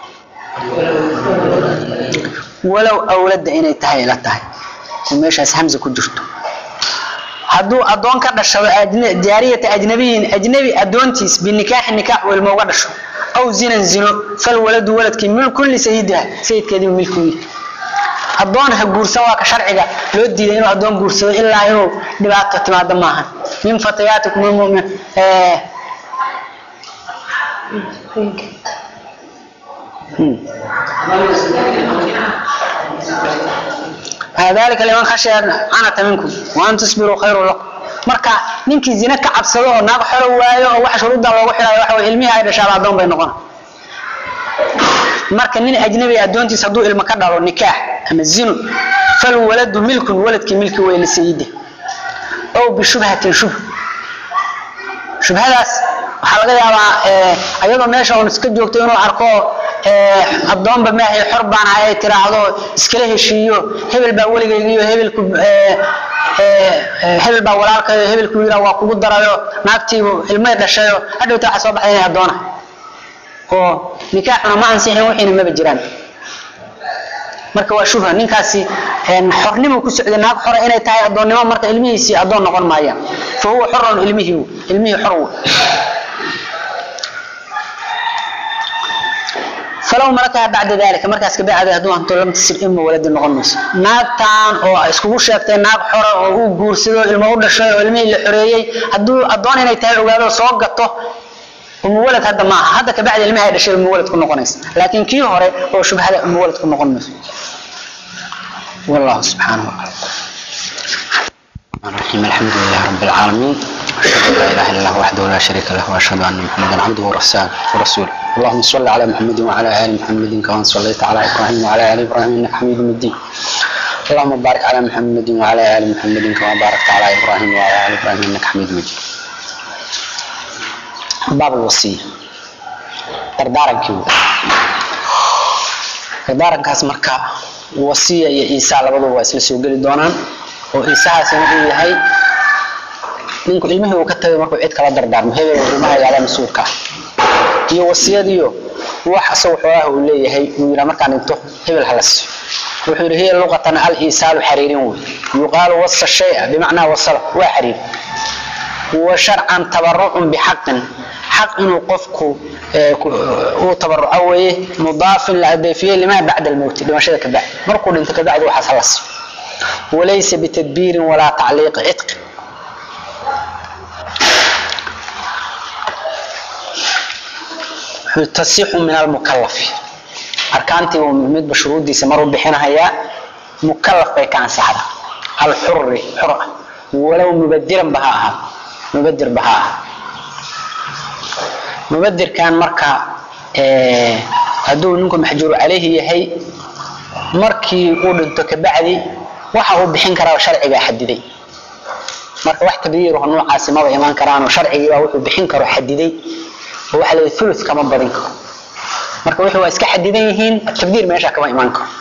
A: walow awladda inay tahay ila tahay oo meeshaas hamza ku jirto hadduu addoon ka dhashado jaariyata ajnabiyin ajnabi addoontiis binikaaxi nikaax uu ilmo uga dhasho aw zinan zino fal waladu waladkii milkun lisayidiha sayidkeediibu milkugi addoon ha guursan waa ka sharciga loo diiday inuu addoon guursado ilaa inuu dhibaato timaado maaha min fatayaatikum almu'min dalika liman khashiya canata minkum waan tusbiruu khayru lakum marka ninkii zine ka cabsado oo naag xolo waayo oo waxa shuruudda loogu xidhayo waxa ilmihii ay dhashaaba addoon bay noqon marka nin ajnabi addoontiis hadduu ilmo ka dhalo nikaax ama zino fal waladu milkun waladkii milki wey lisayide ow bishubhatin shubh shubhadaas waxaa laga yaabaa ayadoo meesha oon iska joogto inuu arko addoonba maahay xor baan ahay ay tiraahdo iskala heshiiyo hebel baa weligaygiyo hebelku hebel baa walaalkayo hebelku yira waa kugu darayo naagtiibu ilmay dhashayo hadhowta waxa soo baxay inay addoona oo nikaaxuna ma ansixin wixiina maba jiraan marka waa shubha ninkaasi xornimu ku socday naag xora inay tahay addoonnimo marka ilmihiisii addoon noqon maayaan fa huwa xorun ilmihii ilmihii xor wey falow malakaha bacda dalika markaas kabacdi hadduu hanto lam tasir ima waladi noqon mayso naagtan oo iskugu sheegtay naag xora oo uu guursado ilmo u dhashay oo ilmihii la xoreeyey hadduu addoon inay tahay ogaado soo gato umuwalad hadda maaha hadda kabacdi ilmihi ay dhashay umuwalad ku noqonaysa laakiin kii hore oo shubhada umuwalad ku noqon mayso wallahu subxaanahu wataala الرحيم الحمد لله رب العالمين أشهد أن لا إله إلا الله وحده لا شريك له وأشهد أن محمدا عبده ورسوله اللهم صل على محمد وعلى آل محمد كما صليت على إبراهيم وعلى آل إبراهيم إنك حميد مجيد اللهم بارك على محمد وعلى آل محمد كما باركت على إبراهيم وعلى آل إبراهيم إنك حميد مجيد باب الوصية دردارك كيو دردارك كاس مركا وصية يا إيسا لبضو واسل سوغلي دونان oo isahaasina uu yahay ninku ilmihii uu ka tagay markuu cid kala dardaarmo hebel ilmaha yaala mas-uulka ah iyo wasiyadiyo wax asagoo xoolaha uu leeyahay uu yidhaa markaan dhinto hebel hala siiyo wuxuu yidhi hiya luqatan al isaalu xariirin wey yuqaalu wasa shaya bimacnaa wasala waa xariir wa sharcan tabarucun bixaqin xaq inuu qofku uu tabaruco weeye mudaafin la adeefiyey limaa bacda almowti dhimashada kabacdi markuu dhinto kabacdi waxaas hala siiyo وليس بتدبير ولا تعليق عتق تصح من المكلف أركانتي ومد بشروط دي سمروا بحينها يا مكلف بي كان سحرة الحر حرة ولو مبدرا بهاها مبدر بهاها مبدر كان مركا هدو نكون محجور عليه يهي markii uu dhinto kabacdi waxa uu bixin karaa sharciga xadiday marka wax tabdiir oo noocaasi ma iman karaan oo sharciga wuxuu bixin karo xadiday oo waxa la thuluth kama badin karo marka wixii waa iska xadidan yihiin tabdiir meesha kama iman karo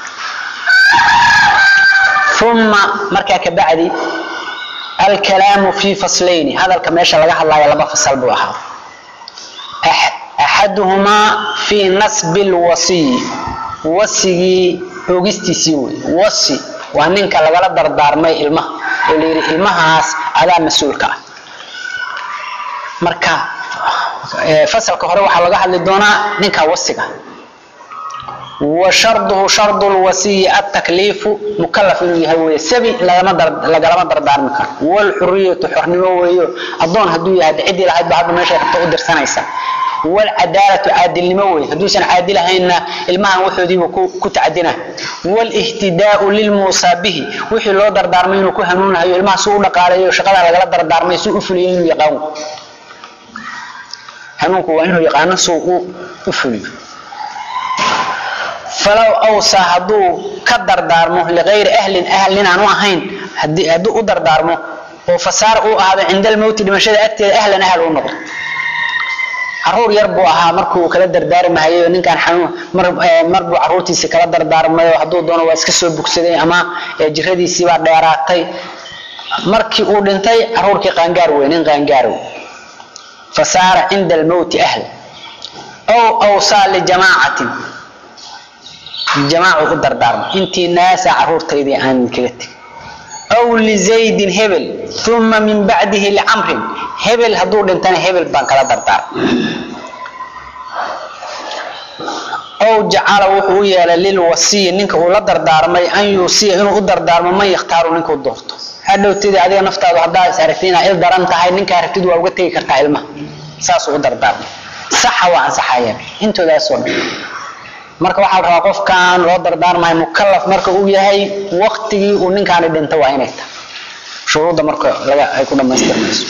A: ثم marka kabacdi الكلام في فصلين هذا الكميشه laga hadlayo laba fasal buu ahaa أحدهما في نسب الوصي وصي oogistiisii wey wasi waa ninka lagala dardaarmay ilmaha oo la yidhi ilmahaas adaa mas-uulka ah marka fasalka hore waxaa laga hadli doonaa ninka wasiga wa sharduhu shardu lwasiyi atakliifu mukalaf inuu yahay weye sabi lagalama dardaarmi karo walxuriyatu xornimo weeyo addoon hadduu yahay ciddii lahayd ba hadda meesha rabta u dirsanaysa والعدالة عادل نموي هدوسا عادل هينا المها وحودي وكو تعدنا والاهتداء للموصى به وحي لو دردارمين وكو هنون هيو المها سوء نقالي وشغلا لغلا دردارمين سوء فليين يقاوم hanuunku waa inuu yaqaano suu u u fuliyo falow awsaa hadduu ka dardaarmo ligayri ahlin ahal nin aan u ahayn hadii hadduu u dardaarmo oo fasaar uu ahaado cinda almowti dhimashada agteeda ahlan ahal uu noqdo caruur yar buu ahaa markuu kala dardaarmahayo ninkaan xanuun mar mar buu caruurtiisi kala dardaarmayo hadduu doono waa iska soo bugsaday ama jiradiisii baa dheeraatay markii uu dhintay caruurkii qaangaar wey nin qaangaar wey fasaara cinda almowti ahl ow awsaa lijamaacatin jamaacu u dardaarmo intii naasa caruurtaydii aan kaga tegin aw lizaydin hebel uma min bacdihi licamrin hebel hadduu dhintana hebel baan kala dardaarmay ow jacala wuxuu u yeelay lilwasiyi ninka uu la dardaarmay an yuusiya inuu u dardaarmo man yakhtaaru ninkuu doorto hadhowtidii adiga naftaadu haddaa is aragtid inaa il daran tahay ninka aragtid waa uga tegi kartaa ilmaha saasuu u dardaarmay saxa waa ansaxayeen intoodaasoo dhan marka waxaa la rabaa qofkan loo dardaarmayo mukalaf marka uu yahay waktigii uu ninkaani dhinta waa inay tahay shuruudda marka laga ay ku dhamaystirmayso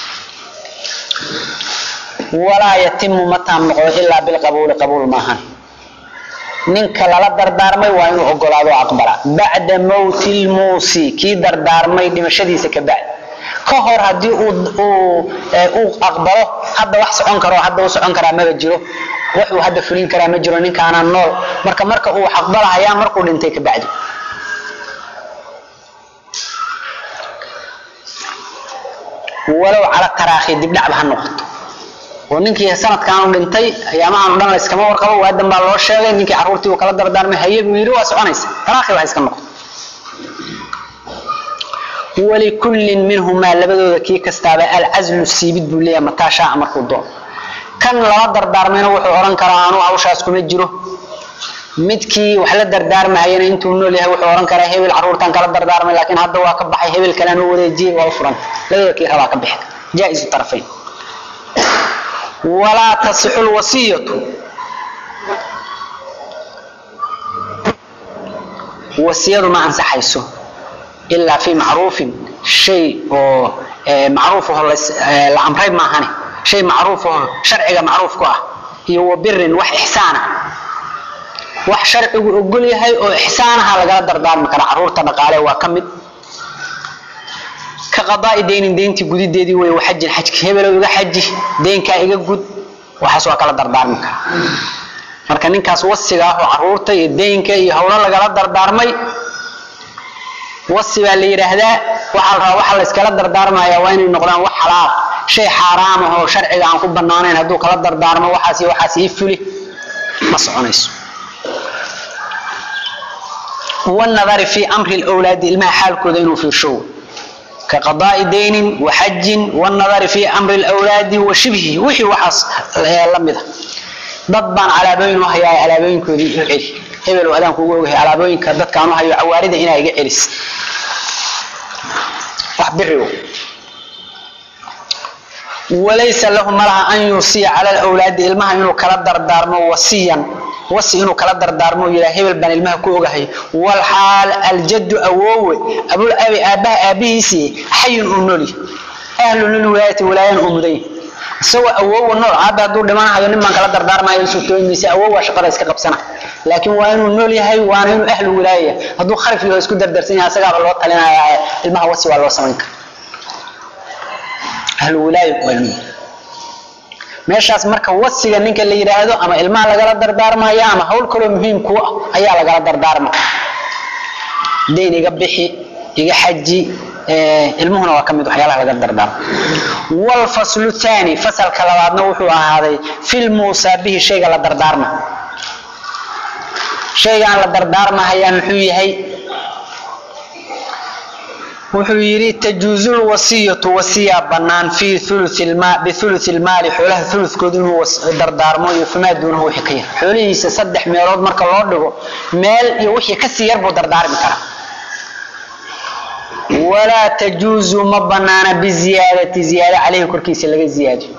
A: walaa yatimu ma taam noqdo ilaa bilqabuuli qabuul maahan ninka lala dardaarmay waa inuu ogolaado o aqbala bacda mowti lmuusi kii dardaarmay dhimashadiisa ka bacdi ka hor haddii uu aqbalo hadda wax socon karo hadda u socon karaa maba jiro wax uu hadda fulin karaa ma jiro ninkaanaan nool marka marka uu aqbalahayaa markuu dhintay ka bacdi walow cala taraakhi dibdhacba ha noqoto oo ninkii sanadkaanu dhintay ayaamahaanu dhan layskama warqabo waadan baa loo sheegay ninkii caruurtii uu kala dardaarmay haye buu yidhi waa soconaysa taraakhi waa iska noqoto walikullin minhumaa labadooda kii kastaaba alcazlu siibid buu leeyahay mataa shaaca markuu doono kan lala dardaarmayna wuxuu odhan karaa anuu hawshaas kuma jiro midkii wax la dardaarmahayana intuu nool yahay wuxuu odhan karaa hebel caruurtan kala dardaarmay laakiin hadda waa ka baxay hebel kalean u wareejiyey waa u furan labadooda kii rabaa ka bixi jaa-isu tarafayn walaa tasixu lwasiyatu wasiyadu ma ansaxayso ilaa fi macruufin shay oo macruuf aho la amray maahane shay macruuf aho sharciga macruuf ku ah iyo wa birin wax ixsaana wax sharcigu ogol yahay oo ixsaanaha lagala dardaarmi karaa caruurta dhaqaale waa ka mid ka qadaai deynin deyntii gudideedii wey xajin xajki hebelow iga xaji deynkaa iga gud waxaas waa kala dardaarmi karaa marka ninkaas wasiga ah oo caruurta iyo deynka iyo howlo lagala dardaarmay wasi baa la yidhaahdaa waxaa la rabaa waxa layskala dardaarmaya waa inay noqdaan wax xalaal shay xaaraam ah oo sharciga aan ku banaanayn hadduu kala dardaarmo waxaas iyo waxaas ii fuli ma soconayso والنظر في أمر الأولاد الماء حال كذا إنه في شو كقضاء دين وحج والنظر في أمر الأولاد وشبهه وحي وحص لمده ضبان على بين وهي على بين كذي العلي hebel adaan kugu ogahay alaabooyinka dadkaan u hayo cawaarida inaa iga celis wax birigo walaysa lahu malaha an yuusiya cala alawlaadi ilmaha inuu kala dardaarmo wasiyan wasi inuu kala dardaarmo yidhaa hebel baan ilmaha ku ogahay walxaal aljaddu awoowe abul abi aabbaha aabbihiisii xayun uu nool yahay ahlu lilwilaayati wilaayan uu mudan yahay isagoo awoowa nool aabba hadduu dhimanahayo nin baan kala dardaarmayo suurtooymaysa awoowa shaqada iska qabsana laakiin waa inuu nool yahay waana inuu ahlu wilaaya hadduu kharif yaho isku dardarsan yahay asagaaba loo talinaya ilmaha wasi waa loo samayn kara ahlu wilaaya waa inuu meeshaas marka wasiga ninka la yidhaahdo ama ilmaha lagala dardaarmaya ama hawl kaloo muhiim ku ah ayaa lagala dardaarma dayn iga bixi iga xaji ilmuhuna waa ka mid waxyaalaha laga dardaarmo walfaslu thani fasalka labaadna wuxuu ahaaday fil muusa bihi shayga la dardaarma shaygaan la dardaarmahayaa muxuu yahay wuxuu yidhi tajuuzu lwasiyatu wasiyaa bannaan fii biuluthi lmaali xoolaha ulukooda inuu dardaarmo iyo famaa duunahu wixii ka yar xoolihiisa saddex meelood marka loo dhigo meel iyo wixii kasii yar buu dardaarmi karaa walaa tajuuzu ma banaana biziyaadati ziyaada caleyhi korkiisa laga ziyaadiyo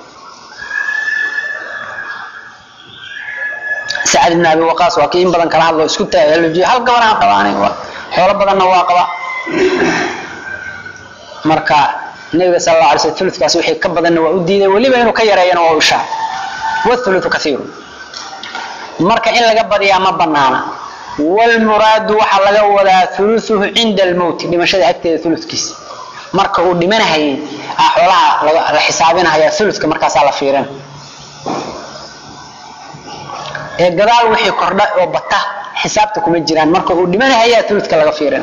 A: sacad ibn abi waqaas waa kii in badan kala hadlo isku taalojiyo hal gabar aan qabaanay xoolo badanna waa qaba marka nabiga sal alla alay sl uludkaas wixii ka badanna waa u diiday weliba inuu ka yareeyana waa u ishaar wthuluthu kaiiru marka in laga badiyaa ma banaana wlmuraadu waxaa laga wadaa uluuhu cinda almowti dhimashada agteeda uludkiisa marka uu dhimanahayay xoolaha la xisaabinahaya uludka markaasaa la fiirin ee gadaal wixii kordha oo bata xisaabta kuma jiraan marka uu dhimanahaya uludka laga fiirin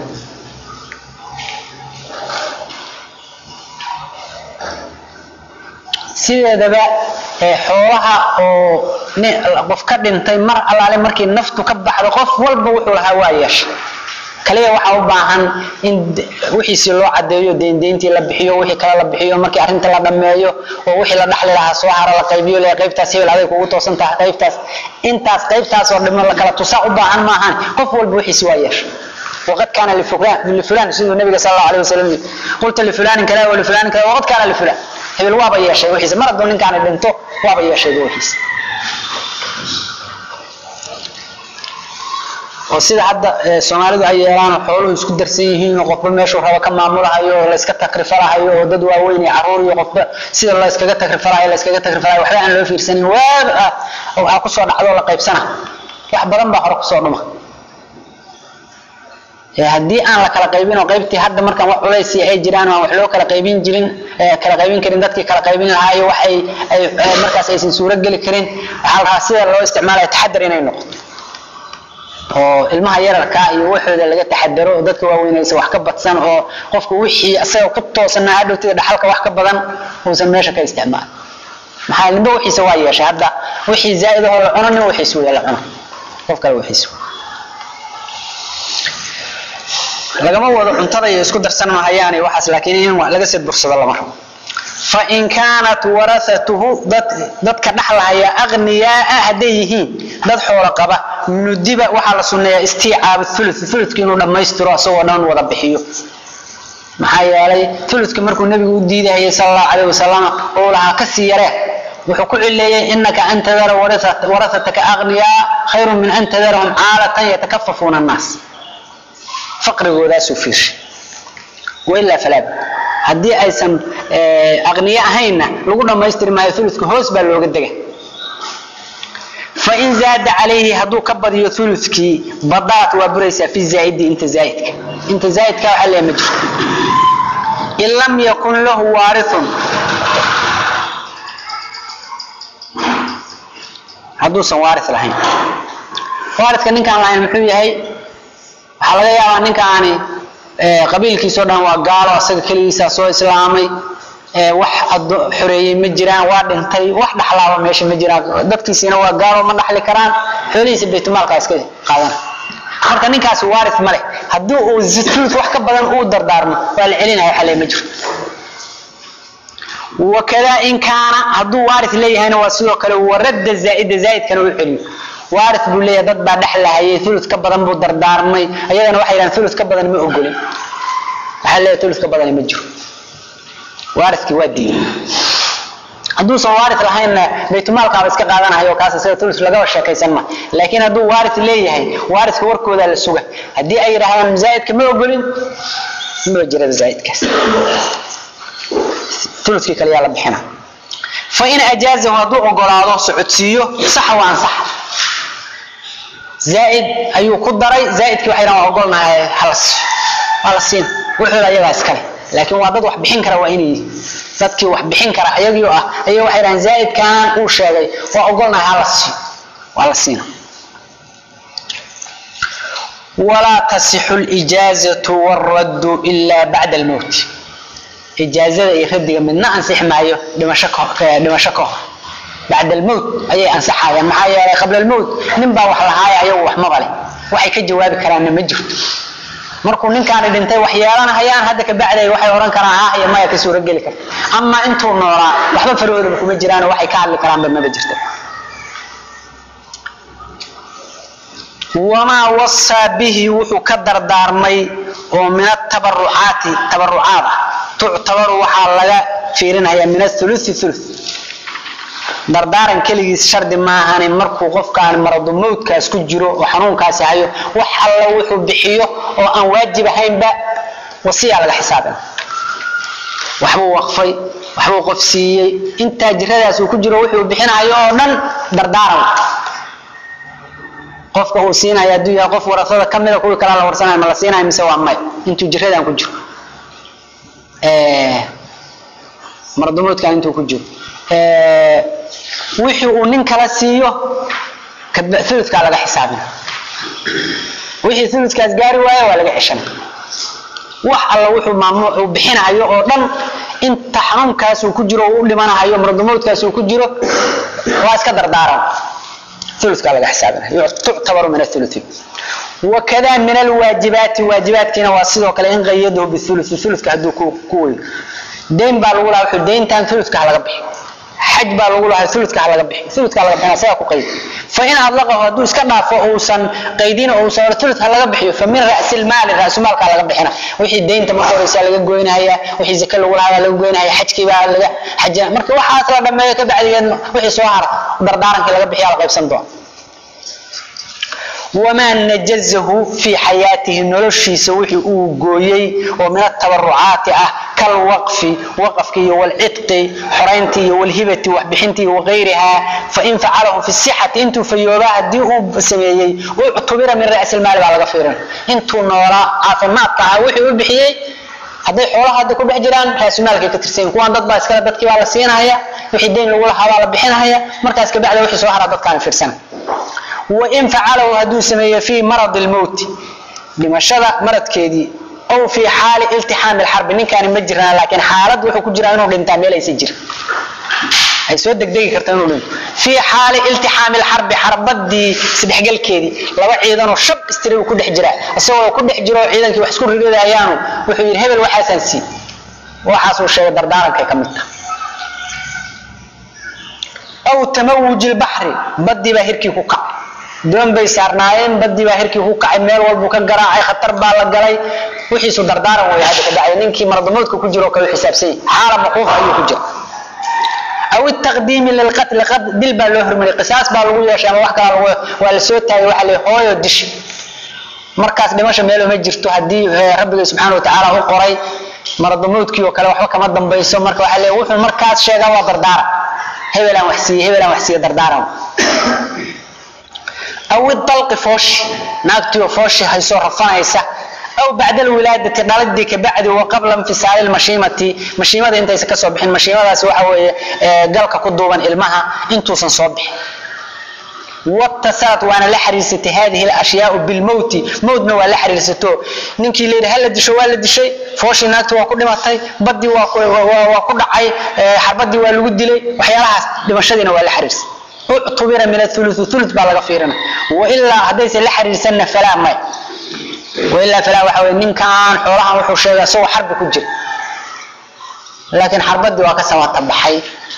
A: sideedaba xoolaha oo qof ka dhintay mar allaale markii naftu ka baxdo qof walba wuxuu lahaa waa yeesha kaliya waxaa u baahan in wixiisii loo cadeeyo deyndeyntii la bixiyo wixii kale la bixiyo markii arrinta la dhameeyo oo wixii la dhaxli lahaa soo hara la qaybiyo le qaybtaas hebel aday kugu toosan tahay qaybtaas intaas qaybtaas oo dhimo la kala tusaa u baahan maahan qof walba wixiisi waa yeesha وقد كان لفلان لفلان سيدنا النبي صلى الله عليه وسلم قلت لفلان كذا ولفلان كذا وقد كان لفلان hebel waaba yeeshay wixiisa mar hadduu ninkaani dhinto waaba yeeshay wixiisa oo sida hadda soomaalidu ay yeelaan xooluhu isku darsan yihiin oo qofba meeshuu rabo ka maamulahayo oo la iska takrifalahayo oo dad waaweyn iyo caruur iyo qofba sida la iskaga takrifalahayo la iskaga takrifalahayo waxba aan loo fiirsanin waab ah waxaa kusoo dhacdo la qaybsana wax badan baa hore kusoo dhuma haddii aan la kala qaybin oo qaybtii hadda markaan wax culays ay jiraan aan wax loo kala qaybin jirin kala qaybin karin dadkii kala qaybin lahaa iyo wax ay ay markaas aysan suuro geli karin waxaa la rabaa sida loo isticmaalayo taxadar inay noqoto oo ilmaha yararka iyo waxooda laga taxadaro oo dadka waaweynaysa wax ka badsan oo qofku wixii asaga ku toosanaa hadhowtida dhaxalka wax ka badan uusan meesha ka isticmaalin maxaa nimba wixiisa waa yeeshay hadda wixii zaa'id ahoo la cuno nin wixiis weya la cuno qof kale wixiis lagama wado cuntada iyo isku darsan mahayaan waxaas laakiin in laga sii bursado lama rabo fain kaanat warasatuhu dadka dhaxlahaya aqniyaaa hadday yihiin dad xoolo qaba nudiba waxaa la sunneeyaa istiicaabu ulu uludki inuu dhammaystiro asagoo dhan wada bixiyo maxaa yeelay uludki markuu nebigu u diidahayay sal allahu calayh wasalam oo lahaa kasii yaree wuxuu ku cileeyey inaka an tadara warasataka aqniyaa khayrun min an tadarahum caalatan yatakafafuuna annaas faqrigoodaasuu fiirshay wailaa falaad haddii aysan aqniye ahaynna lagu dhammaystiri maayo uludka hoos baa looga dega fain zaada calayhi hadduu ka badiyo uludkii badaat waa buraysaa fi zaaidi inta zaaidka inta zaaidka waxaa leeya ma jirto in lam yakun lahu waarithun hadduusan waaris lahayn waaridka ninkaan lahayn muxuu yahay waxaa laga yaabaa ninkaani qabiilkiisao dhan waa gaalo asaga keligiisaa soo islaamay wax xoreeyey ma jiraan waa dhintay wax dhaxlaaba meesha ma jiraan dadkiisiina waa gaalo ma dhaxli karaan xoolihiisa baytulmaalkaa iska qaadana marka ninkaasi waaris ma leh haddii uu zulud wax ka badan uu dardaarmo waa la celinaya waxa le ma jirto wakada in kaana hadduu waaris leeyahayna waa sidoo kale waradda zaaida zaaidkana u celiyo waaris buu leeyahay dad baa dhexlahayay ulud ka badan buu dardaarmay ayadana waxay yidhahan ulud ka badan ma ogolin waxaa leeyahay ulud ka badan ma jiro waariskii waa diiday hadduusan waaris lahaynna baytulmaalkaaba iska qaadanahayo kaas sida ulud lagaba sheekaysan ma laakiin hadduu waaris leeyahay waariska warkoodaa la suga haddii ay yidhahdaan zaaidka ma ogolin ma jirada zaaidkaas uludkii kale yaa la bixina fain ajaazahu hadduu ogolaado socodsiiyo saxa waa ansaxa zaaid ayuu ku daray zaaidkii waxay dhahan waa ogolnahay halas waa la siin wuxooda ayagaa iskale laakiin waa dad wax bixin kara waa inay yihiin dadkii wax bixin kara ayagii ah ayaga waxay dhahan zaaidkan uu sheegay waa ogolnahay hala siiyo waa la siina walaa tasixu lijaazatu wاraddu ila bacda almowt ijaazada iyo radiga midna ansixi maayo dhimasho dhimasho ka hor bacda almowt ayay ansaxayaan maxaa yeelay qabla almowt nin baa wax lahaaya ayagu wax maba leh waxay ka jawaabi karaanna ma jirto markuu ninkaani dhintay wax yeelanahayaan hadda ka bacday waxay odhan karaan ah iyo maya ka suurogeli karta ama intuu noolaa waxba farahoodaba kuma jiraan waxay ka hadli karaanba maba jirto wamaa wasaa bihi wuxuu ka dardaarmay oo min atabarucaati tabarucaad ah tuctabaru waxaa laga fiirinaya min athuluthi thuluth dardaaran keligiis shardi maahani markuu qofkaan maradu mawdkaas ku jiro oo xanuunkaasi hayo wax alla wuxuu bixiyo oo aan waajib ahaynba wasiyaa laga xisaabina waxbuu waqfay waxbuu qof siiyey intaa jiradaas uu ku jiro wuxuu bixinayo oo dhan dardaaran qofka uu siinayo hadduu yahay qof warasada ka mida kuwii kalaa la warsanayo ma la siinayo mise waa may intuu jiradan ku jiro mardumuudkan intuu ku jiro wixii uu nin kala siiyo uludkaa laga xisaabina wixii uludkaas gaari waayo waa laga ceshanay wax alla wuxuu maamuu uu bixinayo oo dhan inta xanuunkaas uu ku jiro uu u dhimanahayo mardumuudkaas uu ku jiro waa iska dardaaran uludkaa laga xisaabinaya tuctabaru min athuluthi wakada min alwaajibaati waajibaadkiina waa sidoo kale in qayadahu biuluthi uludka hadduu ku weyn dayn baa lagu lahaa wuxuu dayntan uludka ha laga bixi xaj baa lagu lahaa uludka ha laga bixi uludka ha laga bixina isagaa ku qaydi fa in adlaqahu hadduu iska dhaafo uusan qaydin oo uusan ulud ha laga bixiyo fa min ra'si lmaali ra'sumaalka laga bixina wixii daynta marka horeysa laga goynahaya wixii zake lagu lahaa laga goynahaya xajkii baa laga xajina marka waxaas la dhameeyo ka bacdigeed wixii soo hara dardaarankii laga bixiya la qaybsan doona wamaa najazahu fii xayaatihi noloshiisa wixii uu gooyey oo min atabarucaati ah kalwaqfi waqafki iyo walcidqi xoraynti iyo walhibati waxbixinti iyo wagayrihaa fain facalahu fi sixati intuu fayoobaa haddii uu sameeyey uctubira min ra'si lmaali baa laga fiirin intuu noolaa caafimaadka ahaa wixii u bixiyey hadday xoolaha hadda ku dhex jiraan raasumaalkay ka tirsan kuwaan dad baa iskale dadkii baa la siinaya wixii dayn lagu lahaa baa la bixinaya markaas kabacda wixii soo haraa dadkaan fiirsana wain facalahu hadduu sameeyo fii maradi lmowti dhimashada maradkeedii aw fii xaali iltixaami lxarbi ninkaani ma jiraan laakiin xaalad wuxuu ku jiraa inuu dhintaa meel aysan jirin ay soo degdegi karta inuu dhinto fii xaali iltixaami lxarbi xarbadii isdhexgalkeedii laba ciidanoo shab istiri uu ku dhex jiraa isagoo ku dhex jiro ciidankii wax isku riradayaanu wuxuu yidhi hebel waxaasaan sii waxaasuu sheegay dardaarankay ka mid taha aw tamawuji lbaxri badii baa hirkii ku kacay doon bay saarnaayeen badii baa hirkii ku kacay meel walbuu ka garaacay khatar baa la galay wixiisu dardaaran way hadda ka dhacay ninkii mardamoodka ku jiro kale xisaabsan yahay xaala maquuf ayuu ku jira aw taqdiimi lilqatli dil baa loo hormariyay qisaas baa lagu yeeshay ama wax kala lagu waa la soo taagay waxa la hooyo dishi markaas dhimasho meel uma jirto haddii rabbiga subxaana watacaala u qoray mardamoodkii oo kale waxba kama dambayso marka waxa le wuxuu markaas sheegaa waa dardaaran hebelaan wax siiye hebelaan wax siiye dardaaran aw idalqi fooshi naagtiioo fooshi haysoo rafanaysa aw bacda alwilaadati dhaladii kabacdi wa qabla infisaali lmashiimati mashiimada intaysan kasoo bixin mashiimadaasi waxa weeye galka ku duuban ilmaha intuusan soo bixin watasalat waana la xiriirsatay hadihi alashyaau bilmowti mowtna waa la xiriirsato ninkii layidhi hala disho waa la dishay fooshii naagti waa ku dhimatay badii waa ku dhacay xarbadii waa lagu dilay waxyaalahaas dhimashadiina waa la xiriirsay uctubira min athuluth thuluth baa laga fiirina wailaa haddaysan la xiriirsanna falaa may wailaa falaa waxa weye ninkan xoolahan wuxuu sheegay isagoo xarbi ku jira laakiin xarbadii waa ka samata baxay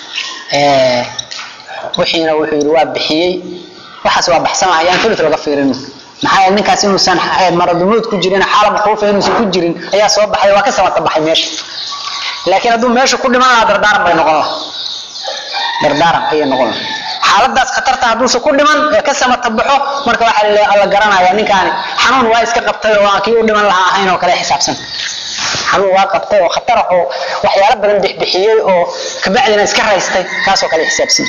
A: wixiina wuxuu yidhi waa bixiyey waxaas waa baxsanayaan thuluth laga fiirin maxaa yeele ninkaas inuusan maradumuud ku jirin xaala makruufa inuusan ku jirin ayaa soo baxay waa ka samata baxay meesha laakiin hadduu meesha ku dhiman lahaa dardaaran bay noqon laha dardaaran ayay noqon laha xaaladaas khatarta hadduusan ku dhiman ee ka samata baxo marka waxaa la garanaya ninkaani xanuun waa iska qabtay oo aan kii u dhiman lahaa ahayn oo kale xisaabsan xanuun waa qabtay oo khatar oo waxyaalo badan bixbixiyey oo kabacdina iska raystay kaasoo kale xisaabsan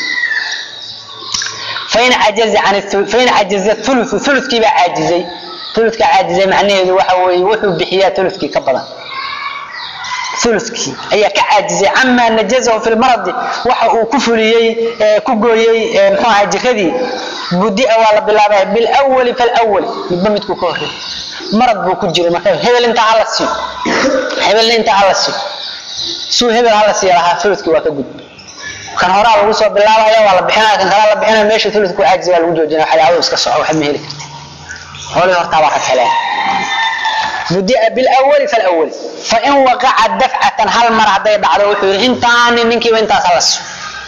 A: fain cajaza can fain cajaza thuluthu thuluthkii baa caajizay thuluthka caajizay macnaheedu waxa weeye wuxuu bixiyaa thuluthkii ka badan ulukii ayaa ka caajizay camaa najazahu fi lmaradi waxa uu ku fuliyey ku gooyey mxuu aha jiradii budia waa la bilaabaya bilwali falwali midba midkuu ka horey marad buu ku jiray marka hebel intaa hala siiyo hebelna intaa hala siiyo suu hebel hala siiya lahaa ulukii waa ka gudba kan horaa lagu soo bilaabaya waa la bixinaya kan kalaa la bixinaya meesha uluk ku caajizay waa lagu joojinaya waxyaabadu iska soco waxba ma heli karti hoolii hortaa baa ka heleen budia bilwali falwali fain waqaca dafcatan hal mar hadday dhacdo wuxuu yidhi intaani ninkiiba intaas hala siiyo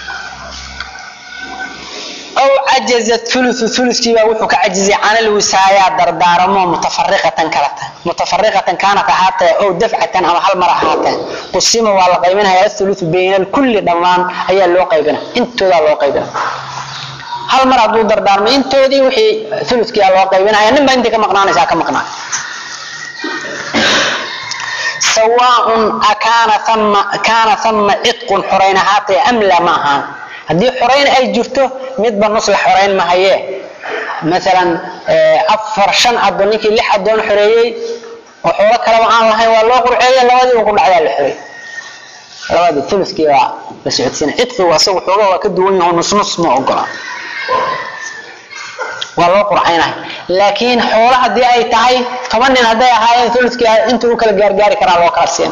A: aw cajaza ulu ulukiibaa wuxuu ka cajizay canal wisaayaa dardaaramo mutafariqatan kala tahay mutafariqatan kaanat ahaatee ow dafcatan ama hal mar ahaatee qusima waa la qaybinaya athuluthu bayna alkulli dhammaan ayaa loo qaybina intoodaa loo qaybina hal mar hadduu dardaarmay intoodii wixii uludkiia loo qaybinaya ninba intii ka maqnaanaysaa ka maqnaa sawaaun akaana ama kaana ama cidqun xorayn ahaatay am la ma ahaan haddii xorayn ay jirto midba nus la xorayn mahaye maalan afar shan addoon ninkii lix addoon xoreeyey oo xoolo kaleba aan lahayn waa loo qurceeye labadiiba ku dhacdaa la xoreey labadii thuluskii baa la socodsiina cidqigu asagu xooga waa ka duwan yaho nus nus ma ogola waa loo qurcaynahay laakiin xoolo haddii ay tahay toban nin hadday ahaayeen thuluskii inta u kala gaargaari karaa loo kala siina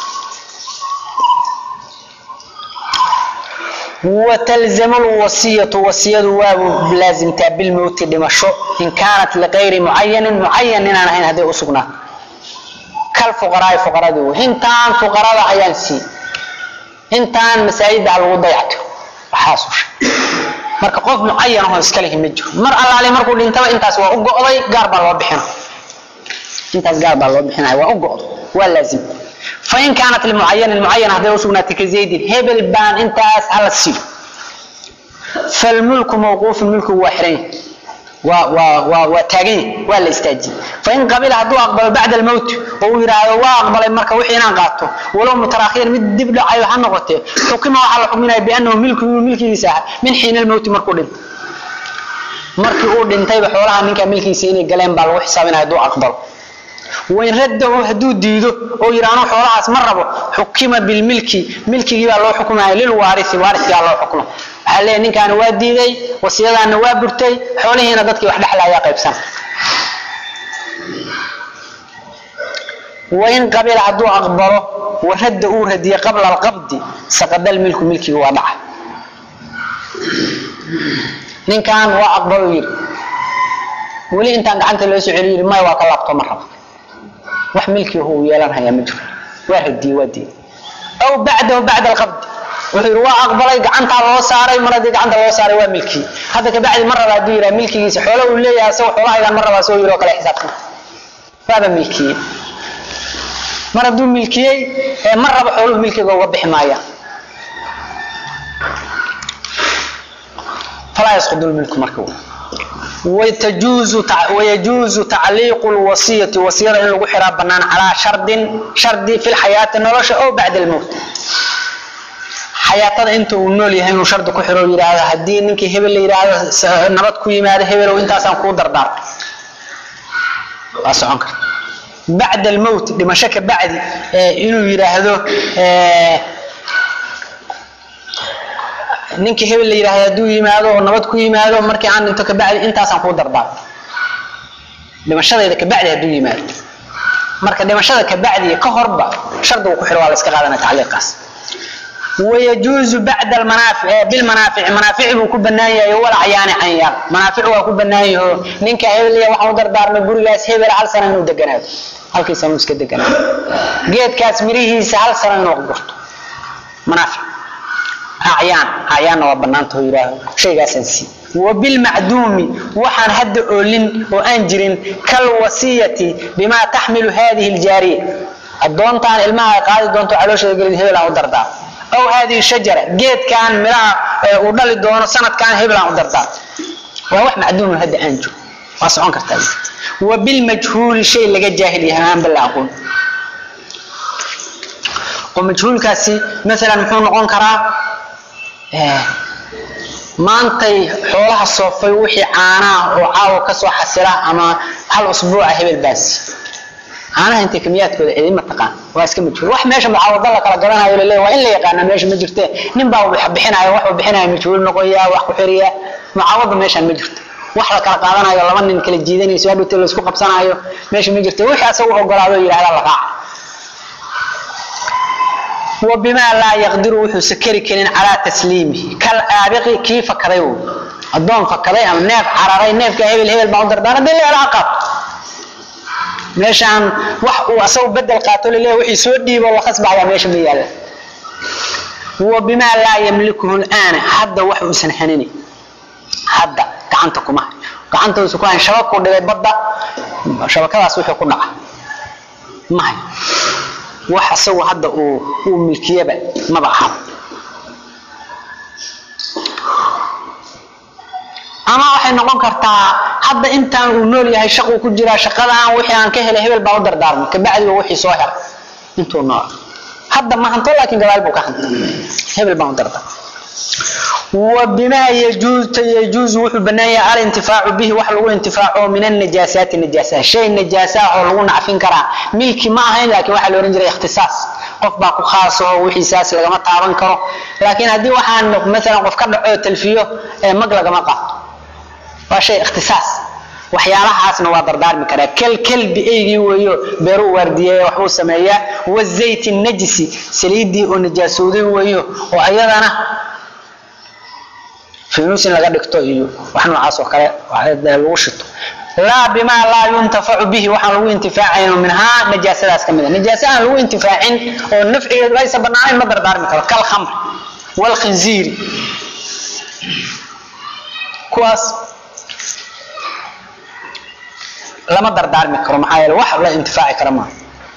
A: وتلزم الوصية وصية واب لازم تابل الموت دمشو إن كانت لغير معين معين إن أنا هذه أسقنا كالفقراء فقراء دو هنتان فقراء عيان سي هنتان مساجد على الوضيعة وحاسوش marka qof mucayan oo iska leh ma jiro mar allaale markuu dhintaba intaas waa u go'day gaar baa loo bixina intaas gaar baa loo bixinaya waa u go'do waa laazim fain kaanat limucayan mucayan hadday usugnaatay ka zaydin hebel baan intaas hala siiyo falmulku mawquufun mulkigu waa xiran yahay waa waa waa waa taagan yahay waa la istaajiyey fain qabila hadduu aqbalo bacda almowt oo uu yidhaahdo waa aqbalay marka wixii inaan qaato walow mutarakhiyan mid dib dhacayo ha noqotee xukima waxaa la xukminaya biannahu milku inuu milkigiisa aha min xiina almowti markuu dhinto markii uu dhintayba xoolaha ninka milkiisa inay galeen baa lagu xisaabinaya hadduu aqbalo wain raddahu hadduu diido oo yidhaahno xoolahaas ma rabo xukima bilmilki milkigii baa loo xukumaya lilwaarisi waarisigaa loo xukmo waxaa leeyahy ninkaani waa diiday wasiyadaana waa burtay xoolihiina dadkii wax dhexla ayaa qaybsan wain qabila hadduu aqbalo waradda uu radiye qabla alqabdi saqadal milku milkigi waa dhaca ninkan waa aqbalo yidhi weli intaan gacanta loo soo celiyo yidhi maya waa ka laabto ma rabo wax milkii uu yeelanhayaa ma jiro waa radiye waa diiday aw bacdahu bacda alqabdi wuxuu yidhi waa aqbalay gacantaa loo saaray mar haddii gacanta loo saaray waa milkii hadda kabacdi ma raba hadduu yidhaha milkigiisa xoolo uu leeyahay asagoo xoolahaydan ma raba asagoo yidhi oo kale xisaabtan waaba milkiyey mar hadduu milkiyey ee ma raba xooluhu milkiga uga bixi maayaan falaa yasqudu lmilku marka وتجوز ويجوز تعليق الوصية وصية إن لو حرا بنان على شرط شرط في الحياة النولش أو بعد الموت xayaatada inta uu nool yahay inuu shardi ku xiro yidhaahdo haddii ninkii hebel la yidhaahdo nabad ku yimaado hebelow intaasaan kuu dardaar waa socon karta bacda almowt dhimasho ka bacdi inuu yidhaahdo ninkii hebel la yidhaahdo hadduu yimaado oo nabad ku yimaado markii aan dhinto kabacdi intaasaan kuu dardaar dhimashadayda kabacdi hadduu yimaado marka dhimashada kabacdi ka horba shardigu ku xiro waa la iska qaadana tacliiqaas ويجوز بعد المنافع بالمنافع منافع بو كبنايه ولا عيان عيان منافع waa ku banaayo ninka hebel iyo waxa uu dardaarmay gurigaas hebel hal sano inuu deganaado halkii sano iska deganaado geedkaas mirihiisa hal sano inuu gurto manaafic عيان عيان waa banaanta oo yiraahdo shaygaas ansi وبالمعدوم وحن هد أولين وأنجرين كالوصية بما تحمل هذه الجارية الدونتان الماء قاعد دونتو علوش يقول هبل أو دردار أو هذه الشجرة جيت كان ملا ودل دون سنة كان هبل أو دردار وهو معدوم هد أنجو واسعون كرتاب وبالمجهول شيء لقى جاهل يهمان بالله أقول ومجهول كاسي مثلا محون نقول كرا maantay xoolaha soofay wixii caanaha oo caawa kasoo xasila ama hal usbuuca hebel baasi caanaha intay kamiyaadkooda cidima taqaan waa iska majhuul wax meesha mucaawada la kala garanayo laleeya waa in la yaqaana meesha ma jirte nin baa wax bixinaya wax uu bixinaya majhuul noqoya wax ku xiriya mucaawada meeshaan ma jirto wax la kala qaadanayo laba nin kala jiidanayso hadhowtee la isku qabsanayo meesha ma jirto wixii asagu ogolaado yidhahda la raaca وبما لا يقدر وحو سكري كلين على تسليمه كالآبق كيف كذيو الضون فكذي أم نيف عراري نيف كهيبل هيبل بعض دردان دي اللي علاقات ميشان وح وأسو بدل قاتل اللي وحي سودي والله خصب على ميش ميال وبما لا يملكه الآن حد وحو سنحنيني حد كعنتكم كعنتكم سكوان شبكوا دي بدا شبكة سوحي كنا ما هي wax asagoo hadda uu uu milkiyaba maba aha ama waxay noqon kartaa hadda intaan uu nool yahay shaquu ku jiraa shaqadaan wixii aan ka helay hebel baa u dardaarmay kabacdi waa wixii soo helay intuu nool hadda ma hanto laakiin gadaal buu ka hanta hebel baan u darda وبما يجوز يجوز وحو بنايا الانتفاع به وح لو انتفاعه من النجاسات النجاسة شيء النجاسة هو لو نعفين كرا ملكي ما هين لكن waxa loo oran jiray ikhtisaas qof baa ku khaas oo wixii saas lagama taaban karo laakiin hadii waxaan mesela qof ka dhaco talfiyo ee mag lagama qaato waa shay ikhtisaas waxyaalahaasna waa dardaarmi karaa kal kalbi eygii weeyo beeru waardiyeey waxbuu sameeyaa wazayti najisi saliidii oo najaasooday weeyo oo ayadana فينوس laga dhigto iyo wax noocaas oo kale lagu shito laa bima laa yuntafacu bihi waxaan lagu intifaacayno minhaa najaasadaas kamid ah najaasa aan lagu intifaacin oo nafcigeedu aysa banaanayn ma dardaarmi karo kal khamr wal khinziiri kuwaas lama dardaarmi karo maxaa yeele wax la intifaaci kara maaha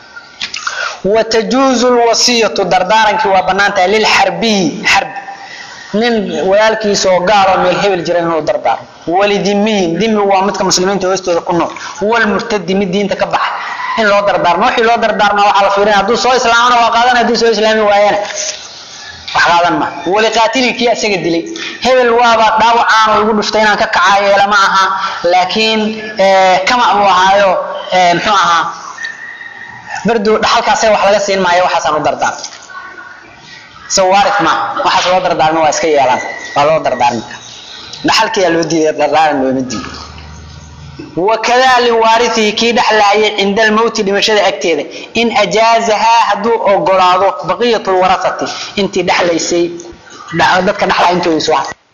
A: وتجوز الوصية دردارنك وبنانتها للحربي حرب nin walaalkiisa oo gaal oo meel hebel jira inuu dardaaro walidimiin dimi waa midka muslimiinta hoostooda ku nool walmurtadi mid diinta ka baxa in loo dardaarmo wixii loo dardaarma waxaa la fiirinaya hadduu soo islaamana waa qaadan hadduu soo islaami waayana wax qaadan ma waliqaatili kii asaga dilay hebel waaba dhaawacaan oo igu dhuftay inaan ka kacaayo lama aha laakiin kama buu ahaayo muxuu ahaa bardu dhaxalkaasay wax laga siin maayo waxaasaan u dardaarmo سوارث ما waxaas loo dardaarmo waa iska yeelan waa loo dardaarmi dhaxalkiya loo diiday dardaaran loo diiday وكذا لوارثه كي دحلاي عند الموت دمشده اكتيده ان اجازها هدو اوغلاado بقيه الورثه انت دحليسي dadka dhaxla intuu iswax